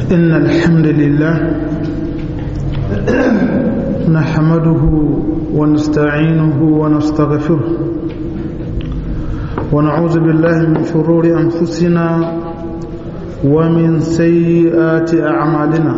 إن الحمد لله نحمده ونستعينه ونستغفره ونعوذ بالله من شرور أنفسنا ومن سيئات أعمالنا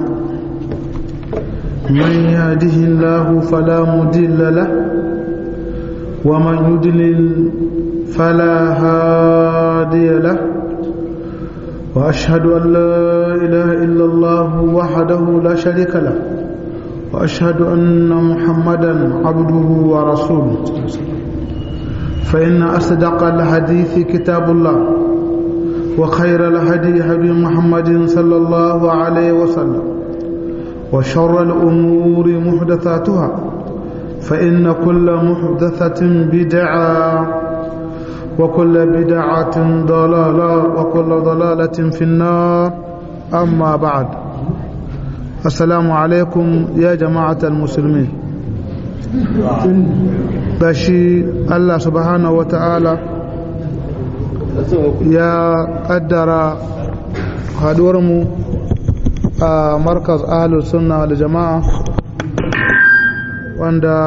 من يهده الله فلا مضل له ومن يضلل فلا هادي له وأشهد أن لا إله إلا الله وحده لا شريك له وأشهد أن محمدا عبده ورسوله فإن أصدق الحديث كتاب الله وخير الهدي هدي محمد صلى الله عليه وسلم وشر الأمور محدثاتها فإن كل محدثة بدعة وكل بدعة ضلالة وكل ضلالة في النار أما بعد السلام عليكم يا جماعة المسلمين بشي الله سبحانه وتعالى يا قدر هدورمو مركز أهل السنة والجماعة wanda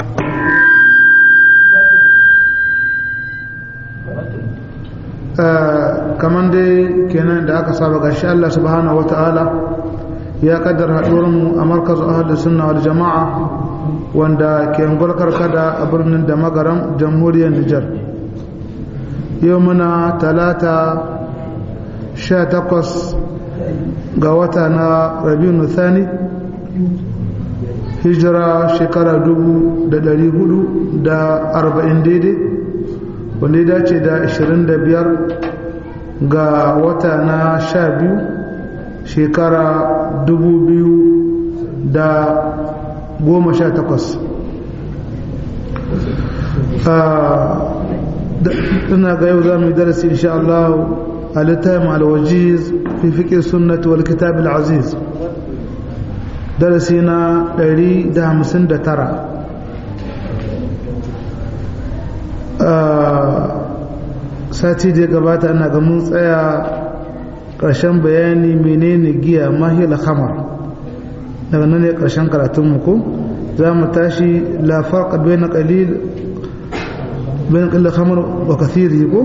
kamar dai kenan da aka saba gashi Allah subhanahu wa ta'ala ya kaddar mu a markazu ahalus sunna wal jama'a wanda ke ngulkar kada a birnin da magaram jamhuriyar Nijar yau muna talata sha takwas ga wata na rabiu thani hijira shekara dubu da dari hudu da arba'in daidai wanda ya dace da ashirin da biyar ga wata na sha biyu shekara dubu biyu da goma sha takwas ina ga yau za mu yi darasi insha Allah a littafin alwajiz fi fiƙe sunnati wal kitab al-aziz darasi na 159 sati da gabata ana ga mun tsaya ƙarshen bayani menene giya mahila khamar daga nan ne ƙarshen karatunmu ko za mu tashi la farqa bayna qalil bayan qalil khamar wa kathiri ko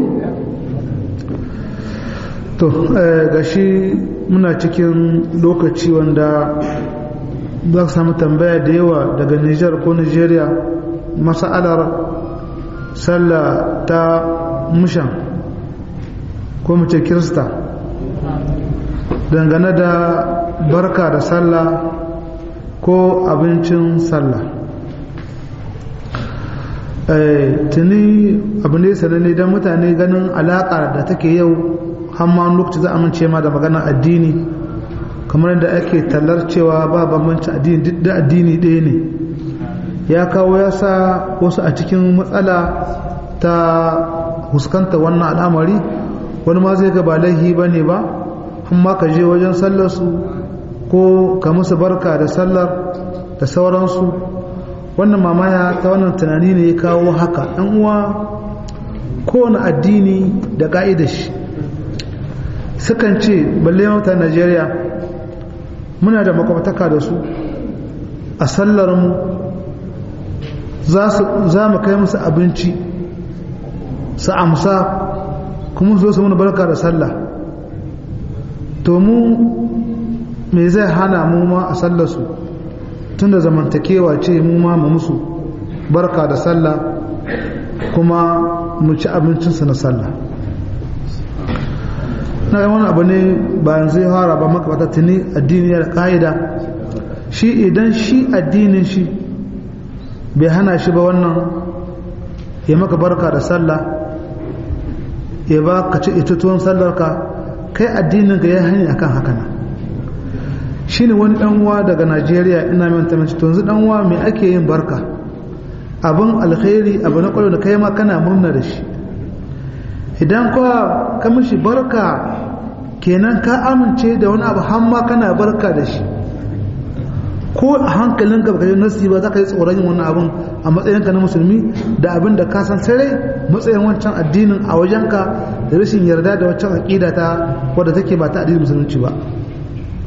to gashi muna cikin lokaci wanda za ka samu tambaya da yawa daga Nijar ko Nigeria masa'alar sallah ta mushan ko mace kirista dangane da barka da sallah ko abincin sallah tuni abu ne sananne don mutane ganin alaƙa da take yau hamma lokaci za a amince ma da maganar addini kamar da ake tallar cewa ba bambanci addini duk da addini ɗaya ne ya kawo ya sa wasu a cikin matsala ta huskanta wannan al'amari wani ma zai ga ba laihi ba ne ba amma ka je wajen sallarsu ko ka musu barka da sallar da sauransu wannan mamaya ta wannan tunani ne ya kawo haka ɗan uwa kowane addini da ƙa'idar shi sukan ce balle mata najeriya muna da makwabtaka da su a sallarmu za mu kai musu abinci su amsa kuma zo su muna barka da sallah to mu me zai hana mu ma a sallarsu tun da zamantakewa ce mu ma mu musu barka da sallah kuma mu ci abincinsu na sallah na ga wani abu ne bayan zai fara ba makabata tuni addini da ka'ida shi idan shi addinin shi bai hana shi ba wannan ya maka barka da sallah ya ba ka ci ita tuwon sallarka kai addinin ka ya hanyar akan haka na shi ne wani uwa daga najeriya ina mai mace to yanzu uwa mai ake yin barka abin alkhairi abu na kwallo da kai ma kana murna da shi idan kuwa ka mishi barka kenan ka amince da wani abu hamma kana barka da shi ko a hankalinka baka yi nasi ba za ka yi tsoron yin wannan abin a matsayinka na musulmi da abin da ka san sarai matsayin wancan addinin a wajenka da rashin yarda da wancan aƙida ta wadda take ba ta addinin musulunci ba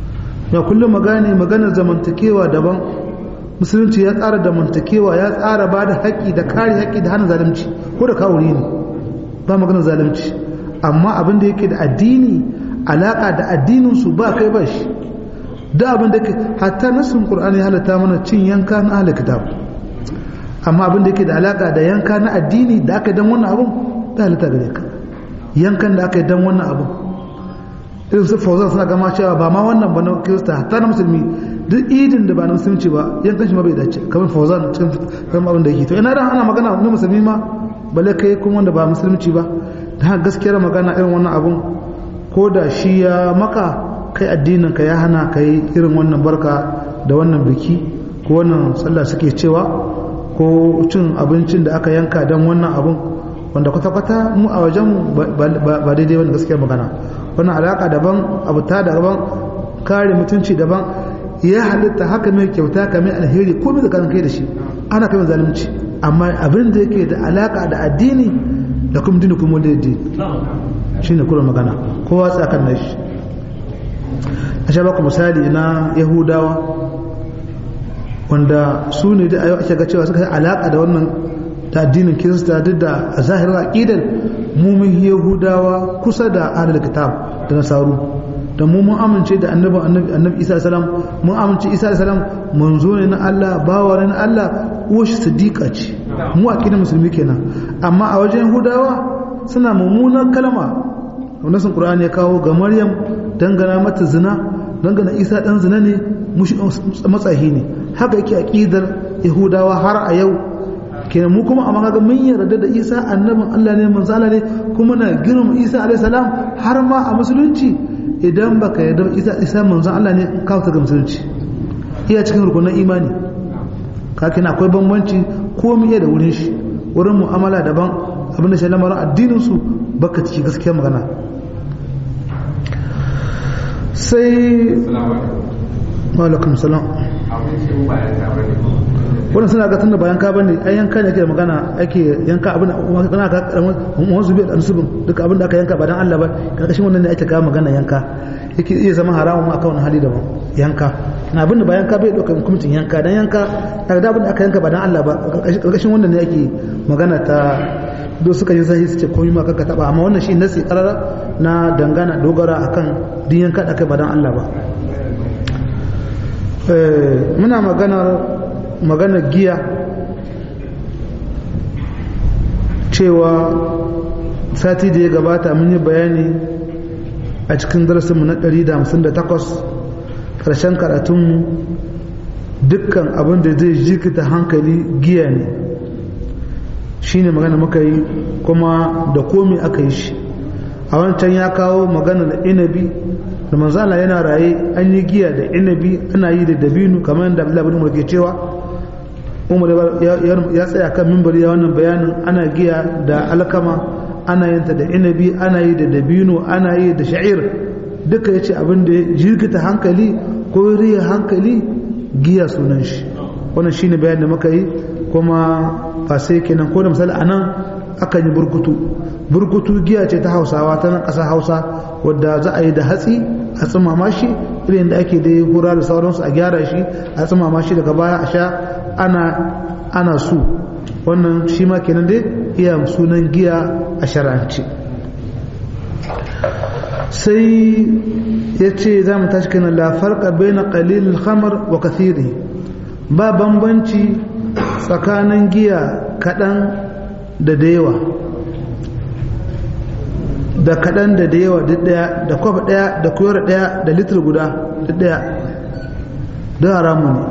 ya kullum magana maganar zamantakewa daban musulunci ya tsara zamantakewa ya tsara ba da haƙƙi da kare haƙƙi da hana zalunci ko da kawuri ne ba maganar zalunci amma abin da yake da addini alaƙa da addinin su ba kai ba shi da abin da ke hatta nasin qur'ani halatta mana cin yanka na ahli kitab amma abin da yake da alaƙa da yanka na addini da aka dan wannan abin da halatta gare ka yankan da aka yi dan wannan abin irin su fauzan suna gama cewa ba ma wannan ba na kirista hatta na musulmi duk idin da ba na musulunci ba yankan shi ma bai dace kamar fauzan cikin kan abin da yake to ina da ana magana na musulmi ma balle kai kuma wanda ba musulunci ba da gaskiyar magana irin wannan abun ko da shi ya maka kai addinin ka ya hana ka yi irin wannan barka da wannan biki ko wannan sallah suke cewa ko cin abincin da aka yanka don wannan abun wanda kwata-kwata mu a wajen ba daidai wani gaskiyar magana wannan alaka daban abu ta daban kare mutunci daban ya halitta haka mai kyauta ka mai alheri ko mai zakarin kai da shi ana kai zalunci amma abin da yake da alaka da addini da kuma dini kuma da addini shi ne kuma magana kowa tsakan na shi a sha baku misali na yahudawa wanda su ne da ayo ake ga cewa suka yi alaka da wannan da addinin kirista duk da a zahirar aƙidar mumin yahudawa kusa da ahlul kitab da nasaru da mu mun amince da annabin annabi annabi isa salam mun amince isa salam manzo ne na Allah bawa ne na Allah uwashi siddiqa ce mu aqidar musulmi kenan amma a wajen yahudawa suna mummunar kalma wannan sun qur'ani ya kawo ga maryam dangana mata zina dangana isa dan zina ne matsahi ne haka yake aqidar yahudawa har a yau kenan mu kuma amma kaga mun yarda da Isa annabin Allah ne manzo Allah ne kuma na girma Isa alaihi salam har ma a musulunci idan baka yarda Isa Isa manzo Allah ne ka ta ga musulunci iya cikin rukunin imani ka kina akwai bambanci ko mu iya da wurin shi wurin mu'amala daban abinda shi lamarin addinin su baka ciki gaskiya magana sai wa alaikum salam wannan suna ga tunda bayan ka bane ai yanka ne ake magana ake yanka abin kana ga karamin zubi da ansubin duka abin da aka yanka ba dan Allah ba karkashin wannan ne ake kawo magana yanka yake iya zama haramun ma akan wani hali daban yanka na abin da bayan ka bai dauka hukuncin yanka dan yanka daga abin da aka yanka ba dan Allah ba karkashin wannan ne ake magana ta do suka yi sahi suke komai ma kanka taba amma wannan shi nasi karara na dangana dogara akan din yanka da kai ba dan Allah ba muna maganar maganar giya cewa sati da ya gabata mun yi bayani a cikin darasinmu na 158 ƙarshen karatunmu dukkan abin da zai jikita hankali giya ne shi ne magana muka yi kuma da komi aka yi shi a wancan ya kawo magana da inabi da manzala yana raye an yi giya da inabi ana yi da dabinu kamar yadda abdullahi bin umar ke cewa umar ya tsaya kan mimbar ya wannan bayanin ana giya da alkama ana yanta da inabi ana yi da dabino ana yi da sha'ir duka ya ce abin da jirgita hankali ko riya hankali giya sunan shi wannan shine bayan da muka yi kuma ba sai kenan ko da misali anan akan yi burkutu burkutu giya ce ta hausawa ta nan ƙasar hausa wadda za a yi da hatsi a tsimama shi irin da ake da hura da sauransu a gyara shi a tsimama shi daga baya a sha ana ana su wannan shi ma kenan dai iya sunan giya a shar'anci sai ya ce za mu tashi kenan la farqa baina qalil khamar wa kathiri ba bambanci tsakanin giya kaɗan da da yawa da kaɗan da da yawa duk ɗaya da kwafa ɗaya da kuyar ɗaya da litir guda duk ɗaya don haramu ne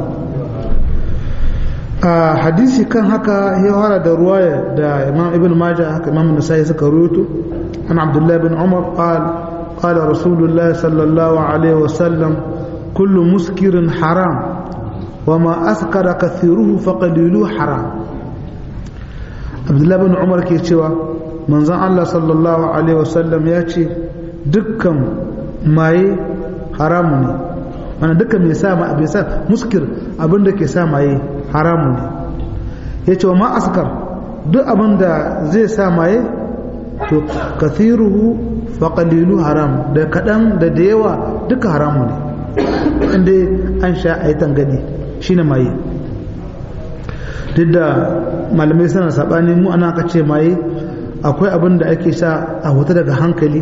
a hadisi kan haka ya fara da ruwaya da imam ibn majah haka imam nasai suka rubuto an abdullahi bin umar qal qala rasulullahi sallallahu alaihi wasallam kullu muskirin haram وما أسكر كثيره فقليله حرام عبد الله بن عمر ke cewa manzon Allah sallallahu alaihi wasallam ya ce dukkan maye haramu ne mana dukkan mai sa bai sa muskir abinda ke sa maye haramu ne ya ce wa ma askar duk abinda zai sa maye to kathiruhu fa qalilu haram da kadan da da yawa duka haramu ne inda an sha a yi tangadi shine maye duk da malamai suna saɓani mu ana ka ce maye akwai abin da ake sha a huta daga hankali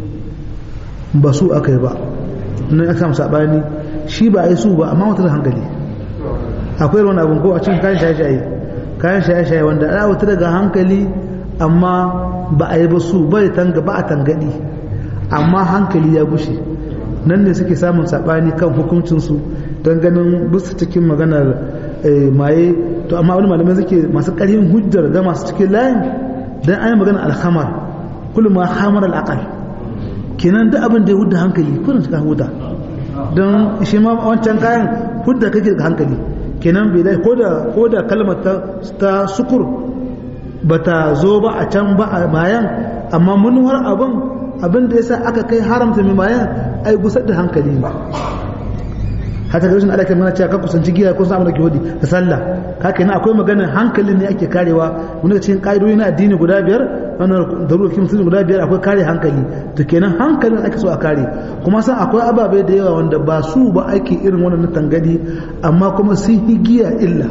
ba su aka yi ba nan aka samu saɓani shi ba a yi su ba amma huta da hankali akwai wani abin ko a cikin kayan shaye-shaye kayan shaye-shaye wanda ana huta daga hankali amma ba a yi ba su ba tanga ba a tangadi amma hankali ya gushe nan ne suke samun saɓani kan hukuncinsu don ganin bisa cikin maganar maye to amma wani malamai suke masu ƙarfin hujjar ga masu cikin layin don an yi magana alhamar kullum ma hamar al'akal kenan duk abin da ya hudda hankali kullum suka huda don shi ma wancan kayan hudda kake da hankali kenan bai dai ko da ko da kalmar ta sukur bata zo ba a can ba a bayan amma manuwar abin abin da yasa aka kai haramta mai bayan ai gusar da hankali ne hata ga rashin alaƙar mana cewa ka kusanci giya ko samun da ke hudi da sallah haka yana akwai maganar hankalin ne ake karewa wani da cikin ƙa'idodi na addini guda biyar wannan darurokin musulmi guda biyar akwai kare hankali to kenan hankalin ake so a kare kuma san akwai ababe da yawa wanda ba su ba ake irin wannan tangadi amma kuma sun yi giya illa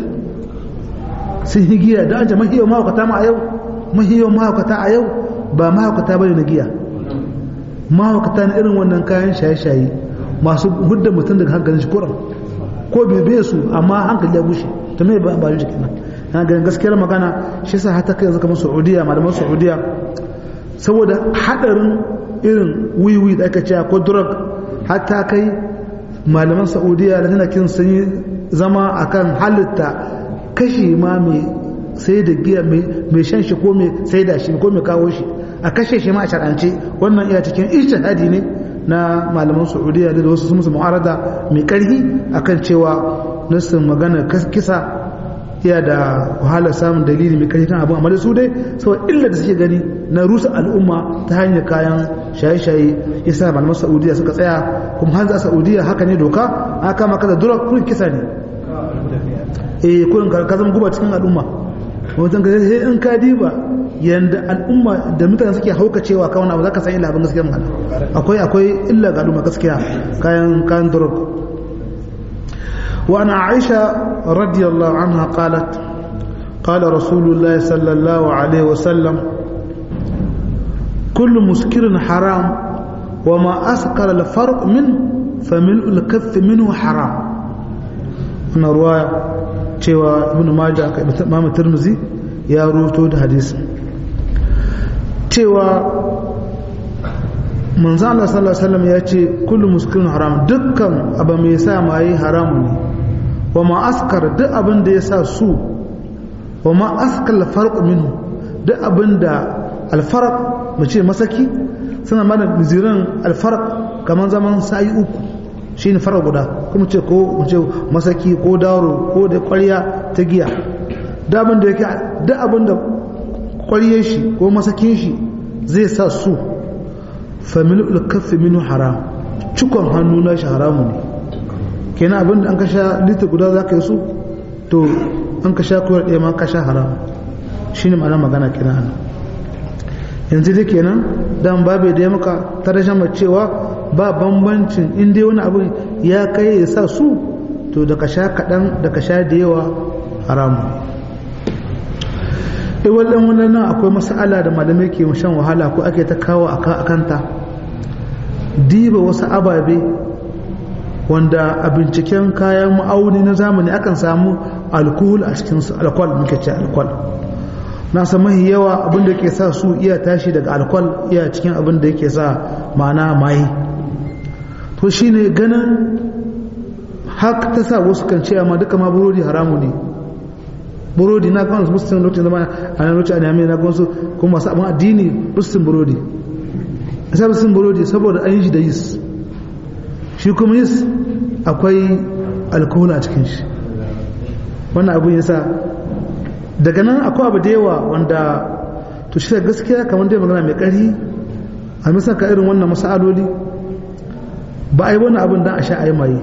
sun yi giya da an ce mahiyar mahaukata ma a yau mahiyar mahaukata a yau ba mahaukata bane na giya mahaukata na irin wannan kayan shaye-shaye masu hudda mutum daga hankalin shi kuran ko bebe su amma hankali ya bushe ta mai ba ba jiki nan na ganin gaskiyar magana shi sa hata kai yanzu kamar saudiya malaman saudiya saboda hadarin irin wiwi da aka ce ko drug hatta kai malaman saudiya da tana kin sun yi zama akan halitta kashi ma mai sai da giya mai shan shi ko mai sai da shi ko mai kawo shi a kashe shi ma a shar'ance wannan iya cikin ijtihadi ne na malaman saudiya da wasu musu mu'arada mai karhi akan cewa nassin magana kisa iya da wahala samun dalili mai karhi kan abin amma da su dai saboda illa da suke gani na rusa al'umma ta hanyar kayan shaye-shaye yasa malaman saudiya suka tsaya kuma hanzu a saudiya haka ne doka aka kama kada dura kurin kisa ne eh kurin ka zama guba cikin al'umma wajen ka sai in ka diba yanda al'umma da mutane suke haukacewa ka wani abu zaka san illa abin gaskiya magana akwai akwai illa ga al'umma gaskiya kayan kayan drug wa ana aisha radiyallahu anha qalat قال رسول الله صلى الله عليه وسلم كل مسكر حرام وما أسكر الفرق منه فملء الكف منه حرام أنا رواية cewa ibn majah aka imam tirmizi ya ruto da hadisi cewa manzo Allah sallallahu alaihi wasallam ya ce kullu muskirin haram dukkan abu mai sa mai haramu ne wa ma askar duk abin da ya sa su wa ma askal farq minhu duk abin da alfarq mu ce masaki suna mana zirin alfarq kamar zaman sa'i uku shi ne fara guda kuma ce ko ce masaki ko daro ko da kwarya ta giya da abin da yake da abin da kwarye shi ko masakin shi zai sa su famil ulkaffi minu haram cikon hannu na shi haramu ne kenan abin da an ka sha lita guda za ka yi su to an ka sha kowar ɗaya ma ka sha haramu shi ne ma'ana magana kenan ana yanzu dai kenan dan babu da ya maka ta rashin cewa ba bambancin inda wani abu ya kai ya sa su to da ka sha kaɗan da ka sha da yawa haramu iwal ɗan wannan nan akwai masala da malamai ke shan wahala ko ake ta kawo a kanta diba wasu ababe wanda a binciken kayan ma'auni na zamani akan samu alkohol a cikinsu alkwal muke ce alkwal na san mahi yawa abin da ke sa su iya tashi daga alkwal iya cikin abin da yake sa ma'ana maye to shi ne ganin haka ta sa wasu kan ce amma duka ma burodi haramu ne burodi na kwanzu muslim lokacin zama a nan lokacin anyamai na kwanzu kuma masu abin addini muslim burodi a sa muslim burodi saboda an yi shi da yis shi kuma yis akwai alkohol a cikin shi wannan abin ya sa daga nan akwai abu da yawa wanda to shi gaskiya kamar dai magana mai ƙarfi a misal ka irin wannan masaloli ba a yi wani abin don a sha a yi maye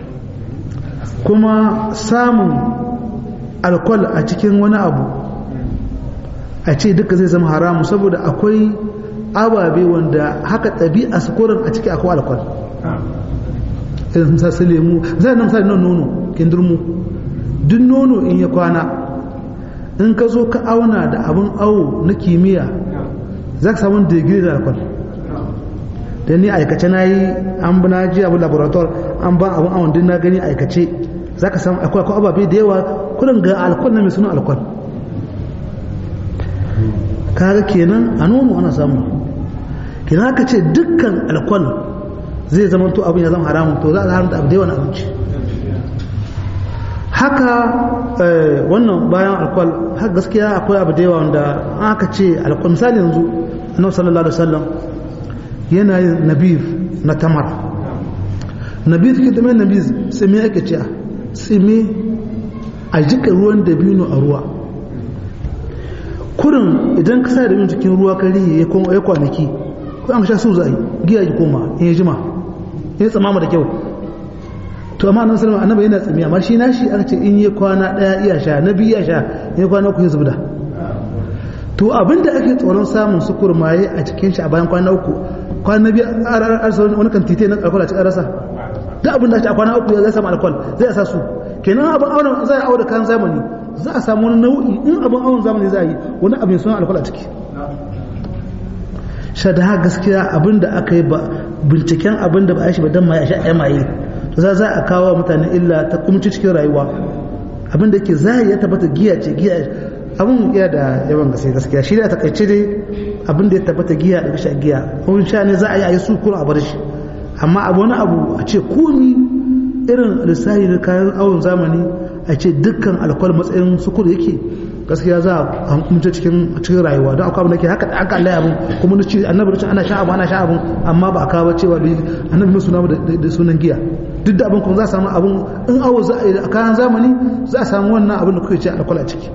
kuma samun alkwal a cikin wani abu a ce duka zai zama haramu saboda akwai ababe wanda haka ɗabi'a sukurin a ciki akwai alkwal irin misali su lemu za a misali nan nono kindirmu duk nono in ya kwana in ka zo ka auna da abin awo na kimiyya za ka samu digiri da alkwal da ni aikace na yi an bi na ji abu laborator an ba abin awon din na gani aikace za ka samu akwai akwai ababe da yawa kudin ga alkwal na mai suna alkwal kaga kenan a nono ana samu kenan haka ce dukkan alkwal zai zama to abin ya zama haramun to za a haramta abu da yawan abinci haka wannan bayan alkwal haka gaskiya akwai abu da yawa wanda aka ce alkwal misali yanzu annabi sallallahu alaihi wasallam yana yin nabir na tamar nabir ke da mai nabir tsime ake ce tsime a jika ruwan dabino a ruwa kurin idan ka sa da dabino cikin ruwa kari ya kwanaki ko an sha su za a yi giya yi koma in ya jima ya tsamama da kyau to amma annabi sallallahu annabi yana tsimi amma shi nashi aka ce in yi kwana daya iya sha na biyu iya sha ya kwana uku ya zubda to abinda ake tsoron samun su kurmaye a cikin shi a bayan kwana uku kwana biyu a rasa wani kan tite na alkol a cikin rasa duk abin da a kwana uku zai samu alkol zai sa su kenan abin awon zai aure kan zamani za a samu wani nau'i in abin awon zamani za a yi wani abin suna alkol a ciki shada gaskiya abin da aka yi ba binciken abin da ba a shi ba don ma ya sha ya maye za za a kawo mutane illa ta kumci cikin rayuwa abin da ke zahiri ya tabbata giya ce giya abin ya da yawan gaske gaskiya shi da takaice dai abin da ya tabbata giya da sha giya kun sha ne za a yi a yi su kuma a bar shi amma abu wani abu a ce komi irin lissahi na kayan awon zamani a ce dukkan alkwal matsayin sukuru yake gaskiya za a hukumce cikin cikin rayuwa don akwai abin da ke haka aka Allah abin kuma na ce annabi da ana sha abu ana sha abin amma ba a kawo cewa da annabi mai suna da sunan giya duk da abin kuma za a samu abin in awo za a yi a kayan zamani za a samu wannan abin da kuke ce alkwal a ciki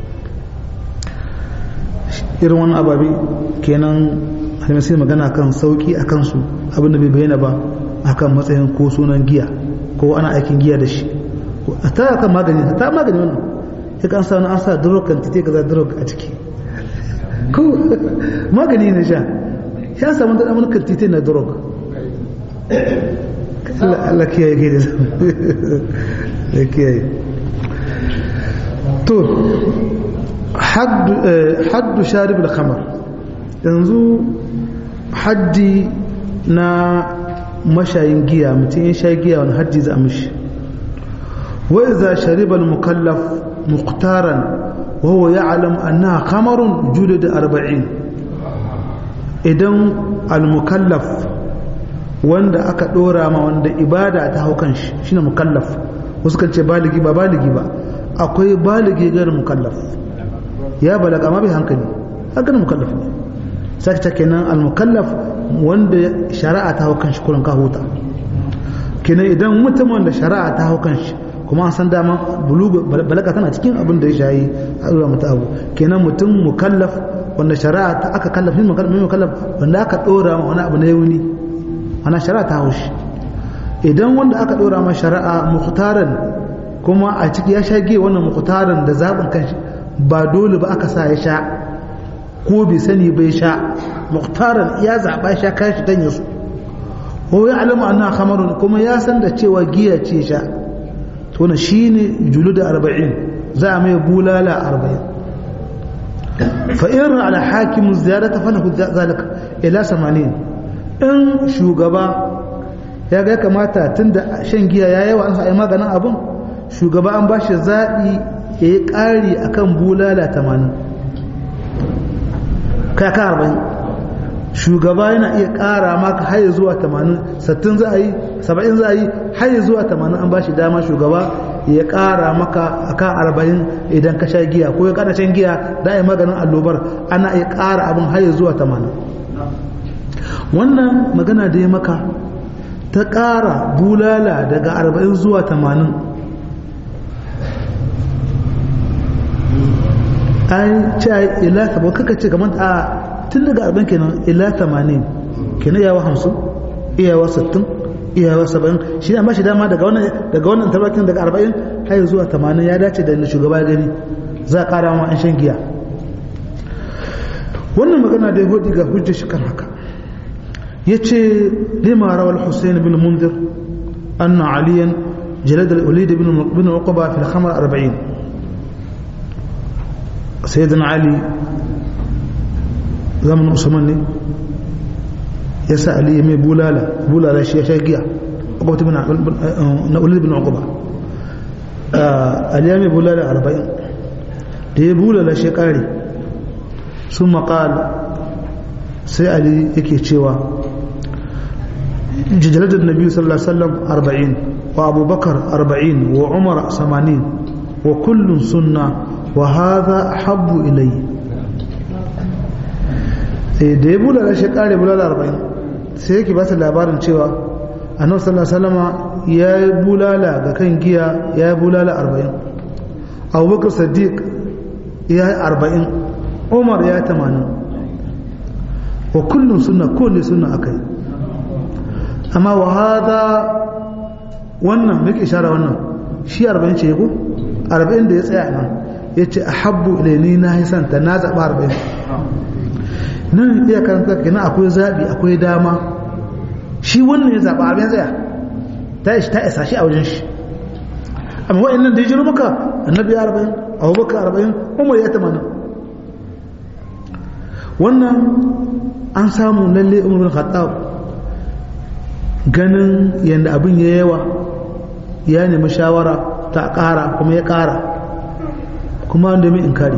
irin wannan ababe kenan sai magana kan sauki a kansu abin da bai bayyana ba akan matsayin ko sunan giya ko ana aikin giya da shi a ta kan magani ta magani wannan ya kan sa an sa drug kan tite kaza drug a ciki ko magani ne sha ya samu da mun kan tite na drug Allah kiyaye ke da da kiyaye to haddu sharib al-khamar yanzu haddi na mashayin giya mutum ya sha giya wani haddi za a mishi wa iza shariba al-mukallaf muqtaran wa huwa ya'lam annaha khamarun julid 40 idan al-mukallaf wanda aka dora ma wanda ibada ta haukan shi shine mukallaf wasu kan ce baligi ba baligi ba akwai baligi gar mukallaf ya balaga ma bai hankali haka mukallaf ne sai ta kenan al-mukallaf wanda shari'a ta hau kanshi kurin ka huta kenan idan mutum wanda shari'a ta hau kanshi kuma an san dama bulugu balaga tana cikin abin da ya shayi a zuwa mata abu kenan mutum mukallaf wanda shari'a ta aka kallaf min mukallaf wanda aka dora ma wani abu na yauni ana shari'a ta hau shi idan wanda aka dora ma shari'a mukhtaran kuma a ciki ya shage wannan mukhtaran da zabin kanshi ba dole ba aka sa ya sha ko bai sani bai sha muktaran ya zaɓa sha kashi dan yasu ko ya alama anna khamarun kuma ya san da cewa giya ce sha to na shine julu da 40 za a mai bulala 40 fa in ala hakim ziyarata falahu zalika ila 80 in shugaba ya ga kamata tunda shan giya ya yawa an sa ai maganin abun shugaba an bashi zaɓi ya yi ƙari akan bulala 80 kaka arba'in shugaba yana iya ƙara maka haye zuwa tamanin sattin za a yi saba'in za a yi haye zuwa tamanin an ba shi dama shugaba ya ƙara maka akan arba'in idan ka sha giya ko ya ƙara shan giya da a yi maganin allobar ana iya ƙara abin haye zuwa tamanin wannan magana da ya maka ta ƙara bulala daga arba'in zuwa tamanin an ce ila sabo kaka ce kamar a tun daga arba'in kenan ila tamanin kenan iyawa hamsin iyawa sittin iyawa saba'in shi ne ba shi dama daga wannan daga wannan tabbatin daga arba'in har zuwa tamanin ya dace da inda shugaba gani za a kara ma an shan giya wannan magana da ya hudu ga hujjar shi kan haka ya ce lima rawar hussein bin mundir أن عليا جلد الوليد بن بن عقبة في الخمر أربعين سيدنا علي زمن عثمان يسأل علي مي بولالا بولالا شي شاقيا عقبة بن وليد بن عقبة علي مي بولالا أربعين دي بولالا شي ثم قال سألي يكي تشيوا جلد النبي صلى الله عليه وسلم أربعين وأبو بكر أربعين وعمر ثمانين وكل سنة وهذا أحب إلي da ya bula da shi kare bula da arba'in sai yake ba su labarin cewa annabi sallallahu alaihi wasallama ya yi bulala ga kan giya ya yi bulala arba'in abubakar sadiq ya yi arba'in umar ya yi tamanin wa kullum suna kowane suna akai amma wa hada wannan muke ishara wannan shi 40 ce ko 40 da ya tsaya nan yace ahabbu ilayni na hisanta na zaba 40 nan iya karanta kina akwai zabi akwai dama shi wannan ya zaba abin tsaya ta ishi ta isa shi a wajen shi amma wa'annan da ya jiro maka annabi ya 40 abubakar 40 umar ya 80 wannan an samu lalle umar bin khattab ganin yadda abin ya yawa ya nemi shawara ta ƙara kuma ya ƙara kuma wanda mai inkari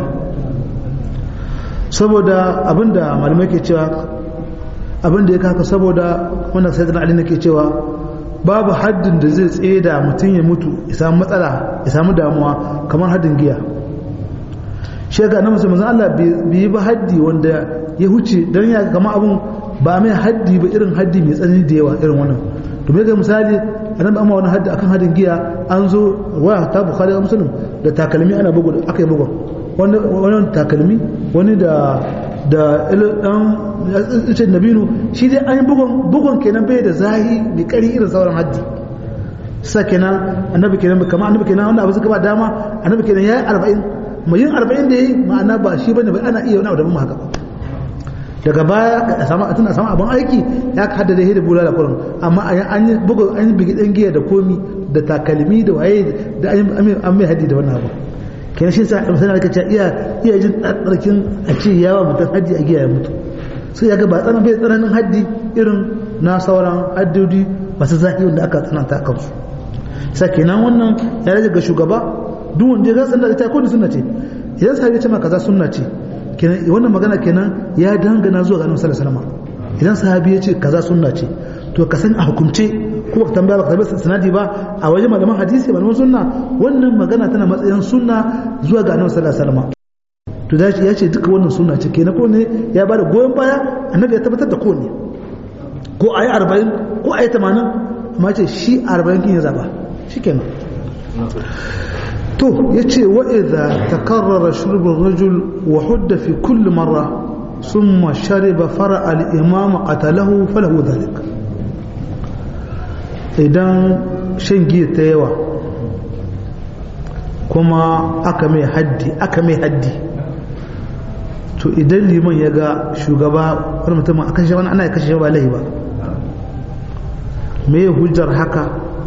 saboda abinda malamai ke cewa abinda ya kaka saboda wanda sai zana alina ke cewa babu haddin da zai tsaye da mutum ya mutu ya samu matsala ya samu damuwa kamar haddin giya shi ga na musamman Allah bai yi ba haddi wanda ya huce don ya kama abin ba mai haddi ba irin haddi mai tsanani da yawa irin wannan domin ga misali a nan amma wani haddi akan haddin giya an zo waya ta bukhari da muslim da takalmi ana bugu da aka yi bugun wani takalmi wani da da dan ice nabinu shi dai an yi bugun bugun kenan bai da zahi mai kari irin sauran haddi sa kenan annabi kenan kamar annabi kenan wannan abu suka ba dama annabi kenan yayi 40 mai yin 40 da yayi ma'ana ba shi bane ba ana iya wani abu da mun haka daga baya a samu tana samu abin aiki ya haddada da bulala kurin amma an yi bugu an yi bigi dan giya da komi da takalmi da waye da an mai haddi da wannan abu kenan shi sa misali aka ce iya iya jin tsarkin a ce yawa mutum haddi a giya ya mutu sai ya ga ba tsanan bai tsananin haddi irin na sauran haddodi masu zahi wanda aka tsananta kansu sai kenan wannan ya rage ga shugaba duk wanda ya san da ita ko sunna ce idan sai ya ce maka kaza sunna ce kenan wannan magana kenan ya dangana zuwa ga Annabi sallallahu alaihi wasallam idan sahabi ya ce kaza sunna ce to ka san a hukumce ko ka tambaya baka tabbata sanadi ba a wajen malaman hadisi malaman sunna wannan magana tana matsayin sunna zuwa ga Annabi sallallahu alaihi wasallam to da ya ce duka wannan sunna ce kenan ko ne ya bada goyon baya annabi ya tabbatar da ko ne ko ayi 40 ko ayi 80 amma ce shi 40 kin ya zaba shikenan to yace wa idza takarrara shurbu ar-rajul wa hudda fi kulli marra thumma shariba fara al-imam qatalahu falahu dhalik idan shan giya ta yawa kuma aka mai haddi aka mai haddi to idan liman ya ga shugaba wani mutum a kashe wani ana ya kashe ba lahi ba me hujjar haka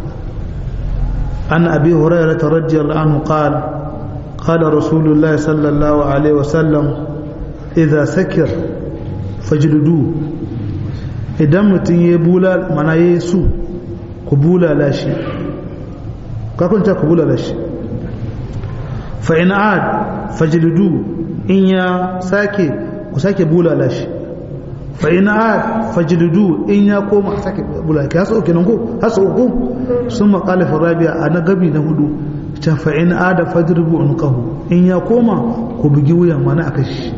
an abi hurairah radiyallahu anhu qala qala rasulullahi sallallahu alaihi wasallam idza sakir fajludu idan mutum ya bula mana ya su ku bulala shi ka kunta ku bulala shi fa in ad fajludu in ya sake ku sake bulala shi fa ina fajlidu in ya koma sake bulala ka so kenan ko haso ko sun maqala fi rabi'a ana gabi na hudu ta fa in ada fajribu unqahu in ya koma ku bugi wuyan mana aka shi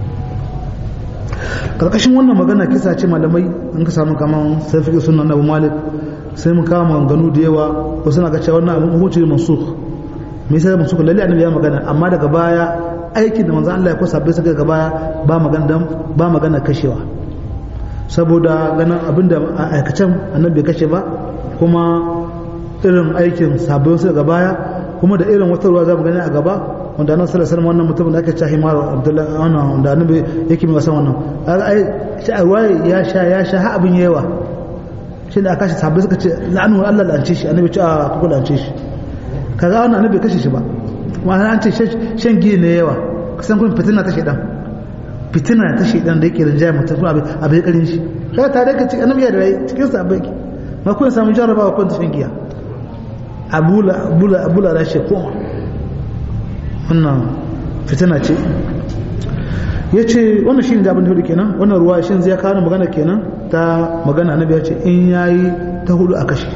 karkashin wannan magana kisa ce malamai an ka samu kaman safi sunan Abu Malik sai mu kama maganganu da yawa wasu na ga cewa wannan abin hukunci mansukh me yasa mansukh lalle annabi ya magana amma daga baya aikin da manzo Allah ya kusa bai suka gaba ba magana ba magana kashewa saboda ganin abinda a aikacen annabi bai kashe ba kuma irin aikin sabbin su baya kuma da irin wata ruwa za mu gani a gaba wanda annabi sallallahu alaihi wannan mutum da ake cewa himar abdullahi wannan wanda annabi yake mai wasan wannan ai shi ya sha ya sha ha abin yawa shi da aka shi sabbai suka ce la'anu Allah lance shi annabi ce a kuku lance shi kaga wannan annabi kashe shi ba ma'ana an ce shan giya ne yawa kasan kun fitina ta shedan fitina ta shedan da yake rinjaya mutum kuma abin karin shi kaga tare ka ci annabi ya da rai cikin sabbai ma kun samu jarabawa kun ta shan giya abula abula abula rashe koma wannan fitina ce ya ce wannan shi ne da abin da hudu kenan wannan ruwa shi zai kawo magana kenan ta magana na biya ce in ya yi ta hudu a kashe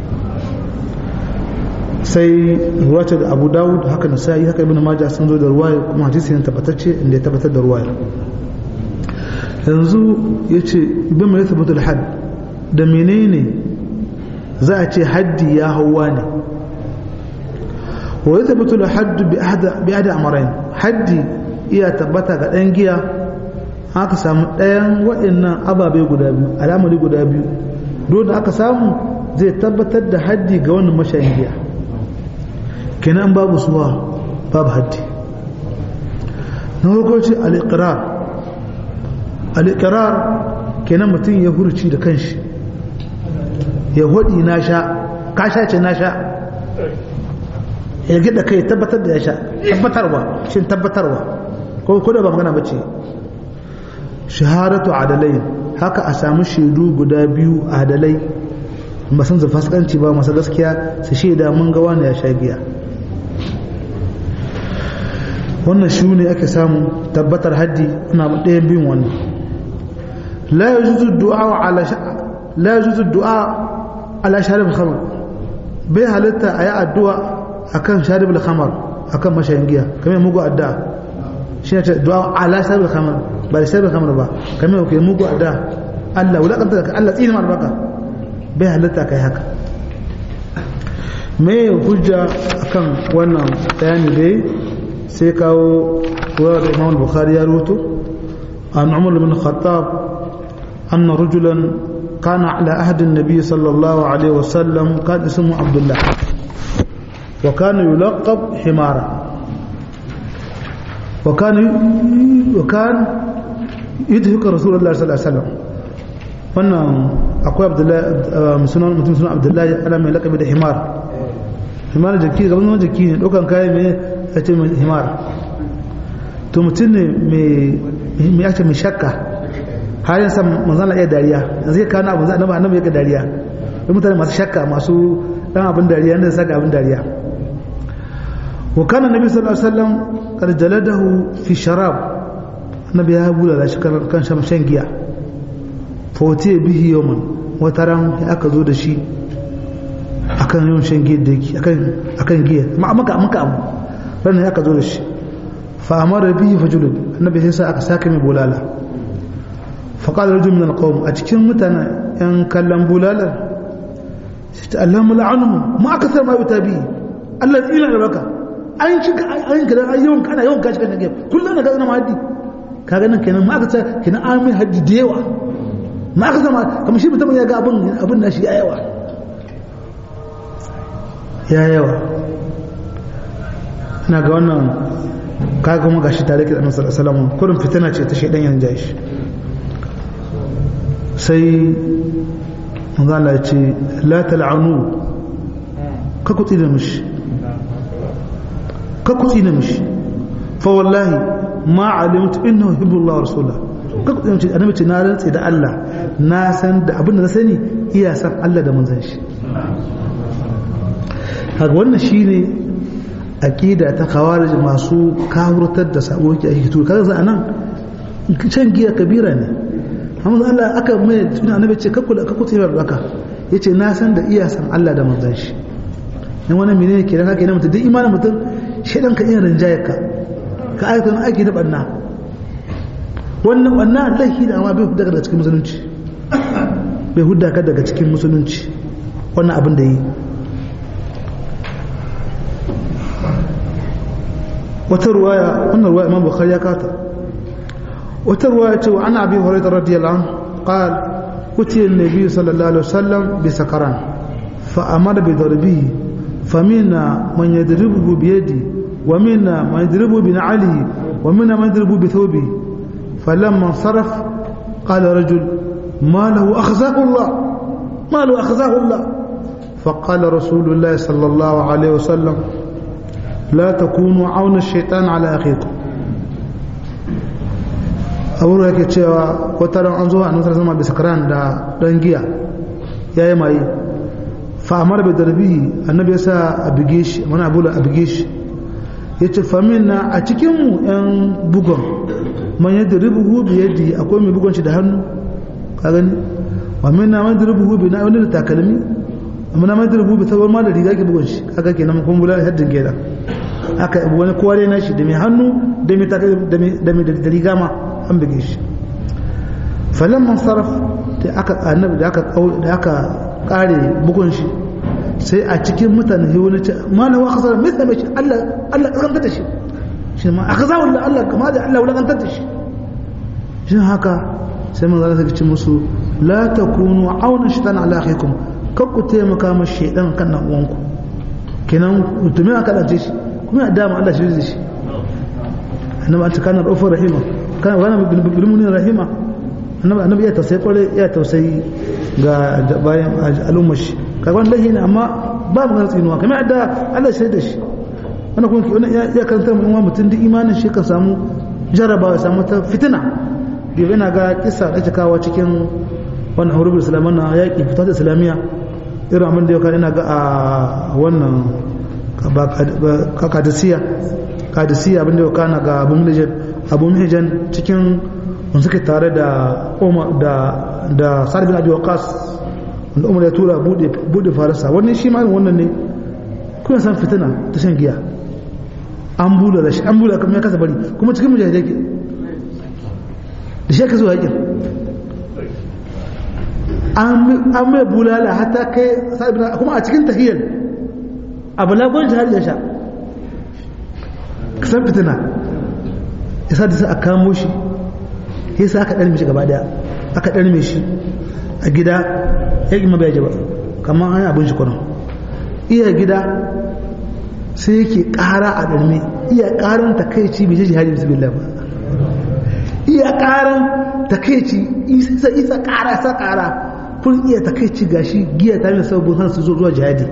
sai ruwa ce da abu dawud haka na sai haka ibn maja sun zo da ruwa kuma hadisi ne tabbatacce inda ya tabbatar da ruwa yanzu ya ce bin mai tabbatar da had da menene za a ce haddi ya hauwa ne wa ya tabbatar da haddu bi ada amarain haddi iya tabbata ga ɗan giya aka samu ɗayan waɗannan ababe guda biyu alamari guda biyu don da aka samu zai tabbatar da haddi ga wannan mashayin giya kenan babu suwa babu haddi na farko ce al'iƙirar al'iƙirar kenan mutum ya hurci da kanshi ya hudi na sha ka sha ce na sha ya gida kai tabbatar da ya sha tabbatarwa shi tabbatarwa ko ko da ba magana bace shahadatu adalai haka a samu shaidu guda biyu adalai ba san fasikanci ba masa gaskiya su shaida mun ga wani ya sha giya wannan shi ne ake samu tabbatar haddi ana ɗayan biyun wannan la yajuzu du'a ala la yajuzu du'a ala sharib khamr bai halitta ayi addu'a akan sharib al-khamr akan mashayin giya kamar mugu addu'a shi ne du'a ala sharib al-khamr ba da sharib al-khamr ba kamar ke mugu addu'a Allah wala kanta ka Allah tsinin albaka bai halitta kai haka me hujja akan wannan bayani dai sai kawo ruwa da Imam Bukhari ya rubuto an Umar bin Khattab anna rajulan كان على عهد النبي صلى الله عليه وسلم كان اسمه عبد الله وكان يلقب حمارا وكان وكان يدهك رسول الله صلى الله عليه وسلم wannan akwai abdullahi sunan mutum sunan abdullahi ana mai lakabi da himar himar jaki gaban wani jaki ne ɗaukan kayan mai ya ce himar to mutum ne mai ake mai shakka har yin san manzana iya dariya yanzu ya kawo abu annabi annabi ya ga dariya da mutane masu shakka masu dan abin dariya da saka abin dariya wa kana nabi sallallahu alaihi wasallam qad jaladahu fi sharab annabi ya bula da shi kan shan shan giya fa wati bihi yawman wata ran aka zo da shi akan yawan shan giya da yake akan akan giya amma maka maka abu ran aka zo da shi fa amara bihi fajulud annabi sai sa aka saka mai bulala faƙaɗar rajin min alƙawar a cikin mutane ‘yan kallon bulalar shi ta Allah mula'anu ma aka sa ma yuta biyu Allah ila da baka an shi ka an gidan an yawan kana yawan kashi kan gefe kullum na gazana haddi ka ganin kenan ma aka sa kenan an mai haddi da yawa ma aka sa ma kamar shi mutum ya ga abin abin na shi ya yawa ya yawa ina ga wannan kaga kuma gashi tare da annabi sallallahu alaihi wasallam kurin fitina ce ta shedan yan jashi sai manzala ce la tal'anu ka kutsi da mishi ka kutsi da mishi fa wallahi ma alimtu innahu hibbullah wa rasulullah ka kutsi da mishi annabi ce na rantsi da Allah na san da abin da na sani iya san Allah da manzon shi haka wannan shine aqida ta khawarij masu kawurtar da sabo ki ake to kaga za anan can giya kabira ne amma Allah aka mai suna annabi ce ka kula ka kuce bar baka yace na san da iya san Allah da manzon shi dan wannan menene kenan haka ne mutum duk imanin mutum shedan ka iya rinjaye ka ka aikata wani aiki na banna wannan banna laifi da amma bai hudda daga cikin musulunci bai hudda ka daga cikin musulunci wannan abin da yi wata ruwaya wannan ruwaya imam bukhari ya kata وتروى عن أبي هريرة رضي الله عنه قال أتي النبي صلى الله عليه وسلم بسكران فأمر بضربه فمنا من يضربه بيده ومنا من يضربه بنعله ومنا من يضربه بثوبه فلما انصرف قال رجل ما له أخزاه الله ما له أخذه الله فقال رسول الله صلى الله عليه وسلم لا تكونوا عون الشيطان على أخيكم abu yake cewa wata ran an zo a nusar sama bisa karan da dan giya ya yi maye fa'amar bai darbi annabi ya sa a bige shi wani abu da a bige shi ya ce famin na a cikinmu 'yan bugon man yadda rubuhu bi yadda akwai mai bugon shi da hannu ka gani wa min na man da rubuhu bi na wani da takalmi amma na man da rubuhu bi sabar ma da riga ke bugon shi kaga kenan kun bula haddin gera aka wani kowa na shi da mai hannu da mai takalmi da mai da riga ma an buge shi falan man sarraf da aka annabi da aka da aka kare bugun shi sai a cikin mutane sai wani ce malawa khasara mai same shi Allah Allah kantar da shi shi ma aka zawo da Allah kama da Allah wala kantar da shi shi haka sai mun zaka ce musu la takunu auna shaitan ala akhikum kar ku taimaka ma shaitan kan nan uwanku kenan mutumin aka dace shi kuma ya dama Allah shi da shi annabi an kana da rahima kana wani bilmunin rahima annabi ya tausayi kwarai ya tausayi ga bayan al'ummar shi kaga wani lahi ne amma ba mu ganin tsinuwa kamar yadda Allah shi da shi wani kuma ki wani ya karanta mu mutum duk imanin shi ka samu jarabawa samu ta fitina da yana ga kisa da take kawo cikin wannan hurubul islaman na yaƙi fitar da islamiyya irin abin da ya kan ina ga a wannan kadisiya kadisiya abin da ya kana ga abu mihijan abu mihijan cikin wanda suke tare da umar da da sarbin abi waqas wanda umar ya tura bude bude farasa wannan shi ma wannan ne kuma san fitina ta shan giya an bula da shi an bula kuma ya kasa bari kuma cikin mujahidai ke da shi ka zuwa yakin an mai bulala hatta kai sarbin kuma a cikin tahiyar abu lagon jihar ya sha kasan fitina ya sa da sa a kamo shi ya sa aka ɗarme shi gaba daya aka ɗarme shi a gida ya ƙi mabiya ji ba kamar an yi abin shi kwanan iya gida sai yake ƙara a ɗarme iya ƙaran takaici bai shi hajji bismillah ba iya ƙaran takaici isa isa ƙara sa ƙara kun iya takaici gashi giya ta mai sabon hana su zuwa jihadi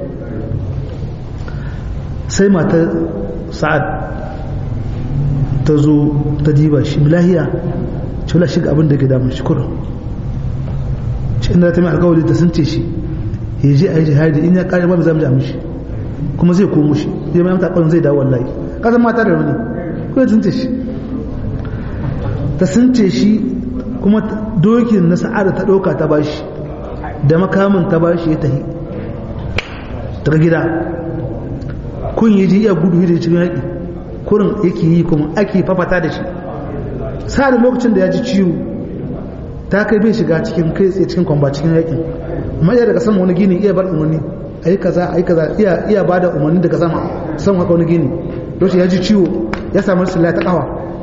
sai matar sa'ad ta zo ta diba shi lahiya ce wala shiga abin da ke damun shi kurin shi inda ta mai alkawari ta sun ce shi ya je a yi jihadi in ya kare ba za mu ja mishi kuma zai komo shi zai mai mata zai dawo wallahi kasan mata da wani kuma sun ce shi ta sun ce shi kuma dokin na sa'ada ta ɗauka ta bashi da makamin ta bashi ya tahi daga gida kun yi ji iya gudu da cikin yaƙi kurin yake yi kuma ake fafata da shi sa da lokacin da ya ji ciwo ta kai bai shiga cikin kai tsaye cikin kwamba cikin yaƙin amma iya daga sama wani gini iya bar umarni a yi kaza a yi kaza iya iya ba da umarni daga sama san haka wani gini lokacin ya ji ciwo ya samu rashin ta kawa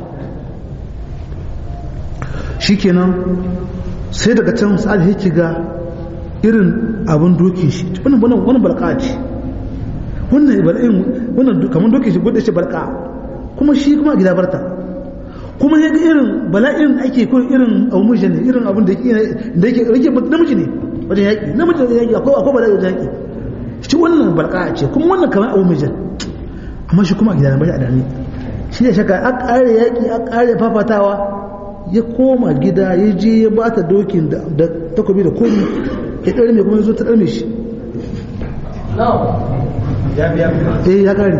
shikenan sai daga can sa'ad ya ga irin abin dokin shi wannan wannan wannan balqa ce wannan bal'in wannan kamar dokin shi gudu shi balqa kuma shi kuma gida barta kuma ya ga irin bala'in ake ko irin aumuje ne irin abin da yake da yake rike namiji ne wajen yaki namiji da yaki akwai akwai bala'i wajen yaki shi wannan balqa ce kuma wannan kamar aumuje amma shi kuma gida bai a dani shi ne shaka a kare yaki a kare fafatawa ya koma gida ya je ya bata dokin da takobi da komi ya ɗari mai kuma ya zo ta ɗarme shi eh ya ƙari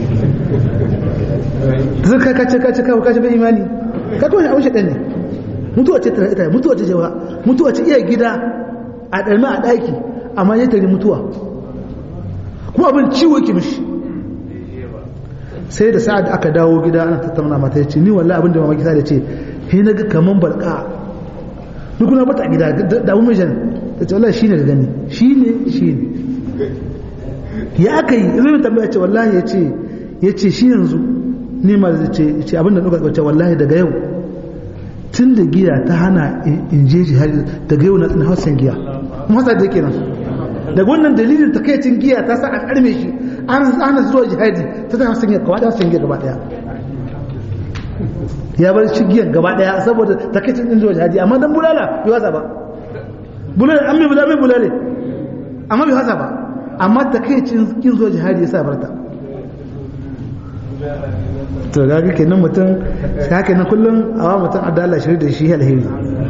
ta zai kace kace kawo kace bai imani ka kawai abin shaɗan ne mutuwa ce tare ita mutuwa ce jawa mutuwa ce iya gida a ɗarme a ɗaki amma ya tare mutuwa kuma abin ciwo ki mishi sai da sa'ad aka dawo gida ana tattauna mata ya ce ni wallahi abin da mamaki sa da ce he na ga kaman barka duk na bata gida da abu mai jan da ce wallahi shine ga gani shine shine ya aka yi zai tambaya ce wallahi ya ce ya ce shi yanzu ne ma da ce ce abin da nuka ce wallahi daga yau tun da giya ta hana in je jihadi daga yau na hausan giya kuma hasa da kenan daga wannan dalilin takaicin giya ta sa a karme shi an hana zuwa jihadi ta ta hausan giya gaba daya hausan giya gaba daya ya bar shi giyan gaba daya saboda takaicin din zuwa jihadi amma dan bulala bai wasa ba bulale an mai bulale bulale amma bai hasa ba amma ta kai cin kin zuwa jihadi ya sa barta to ga ga kenan mutum haka nan kullum awa mutum adala shiri da shi alheri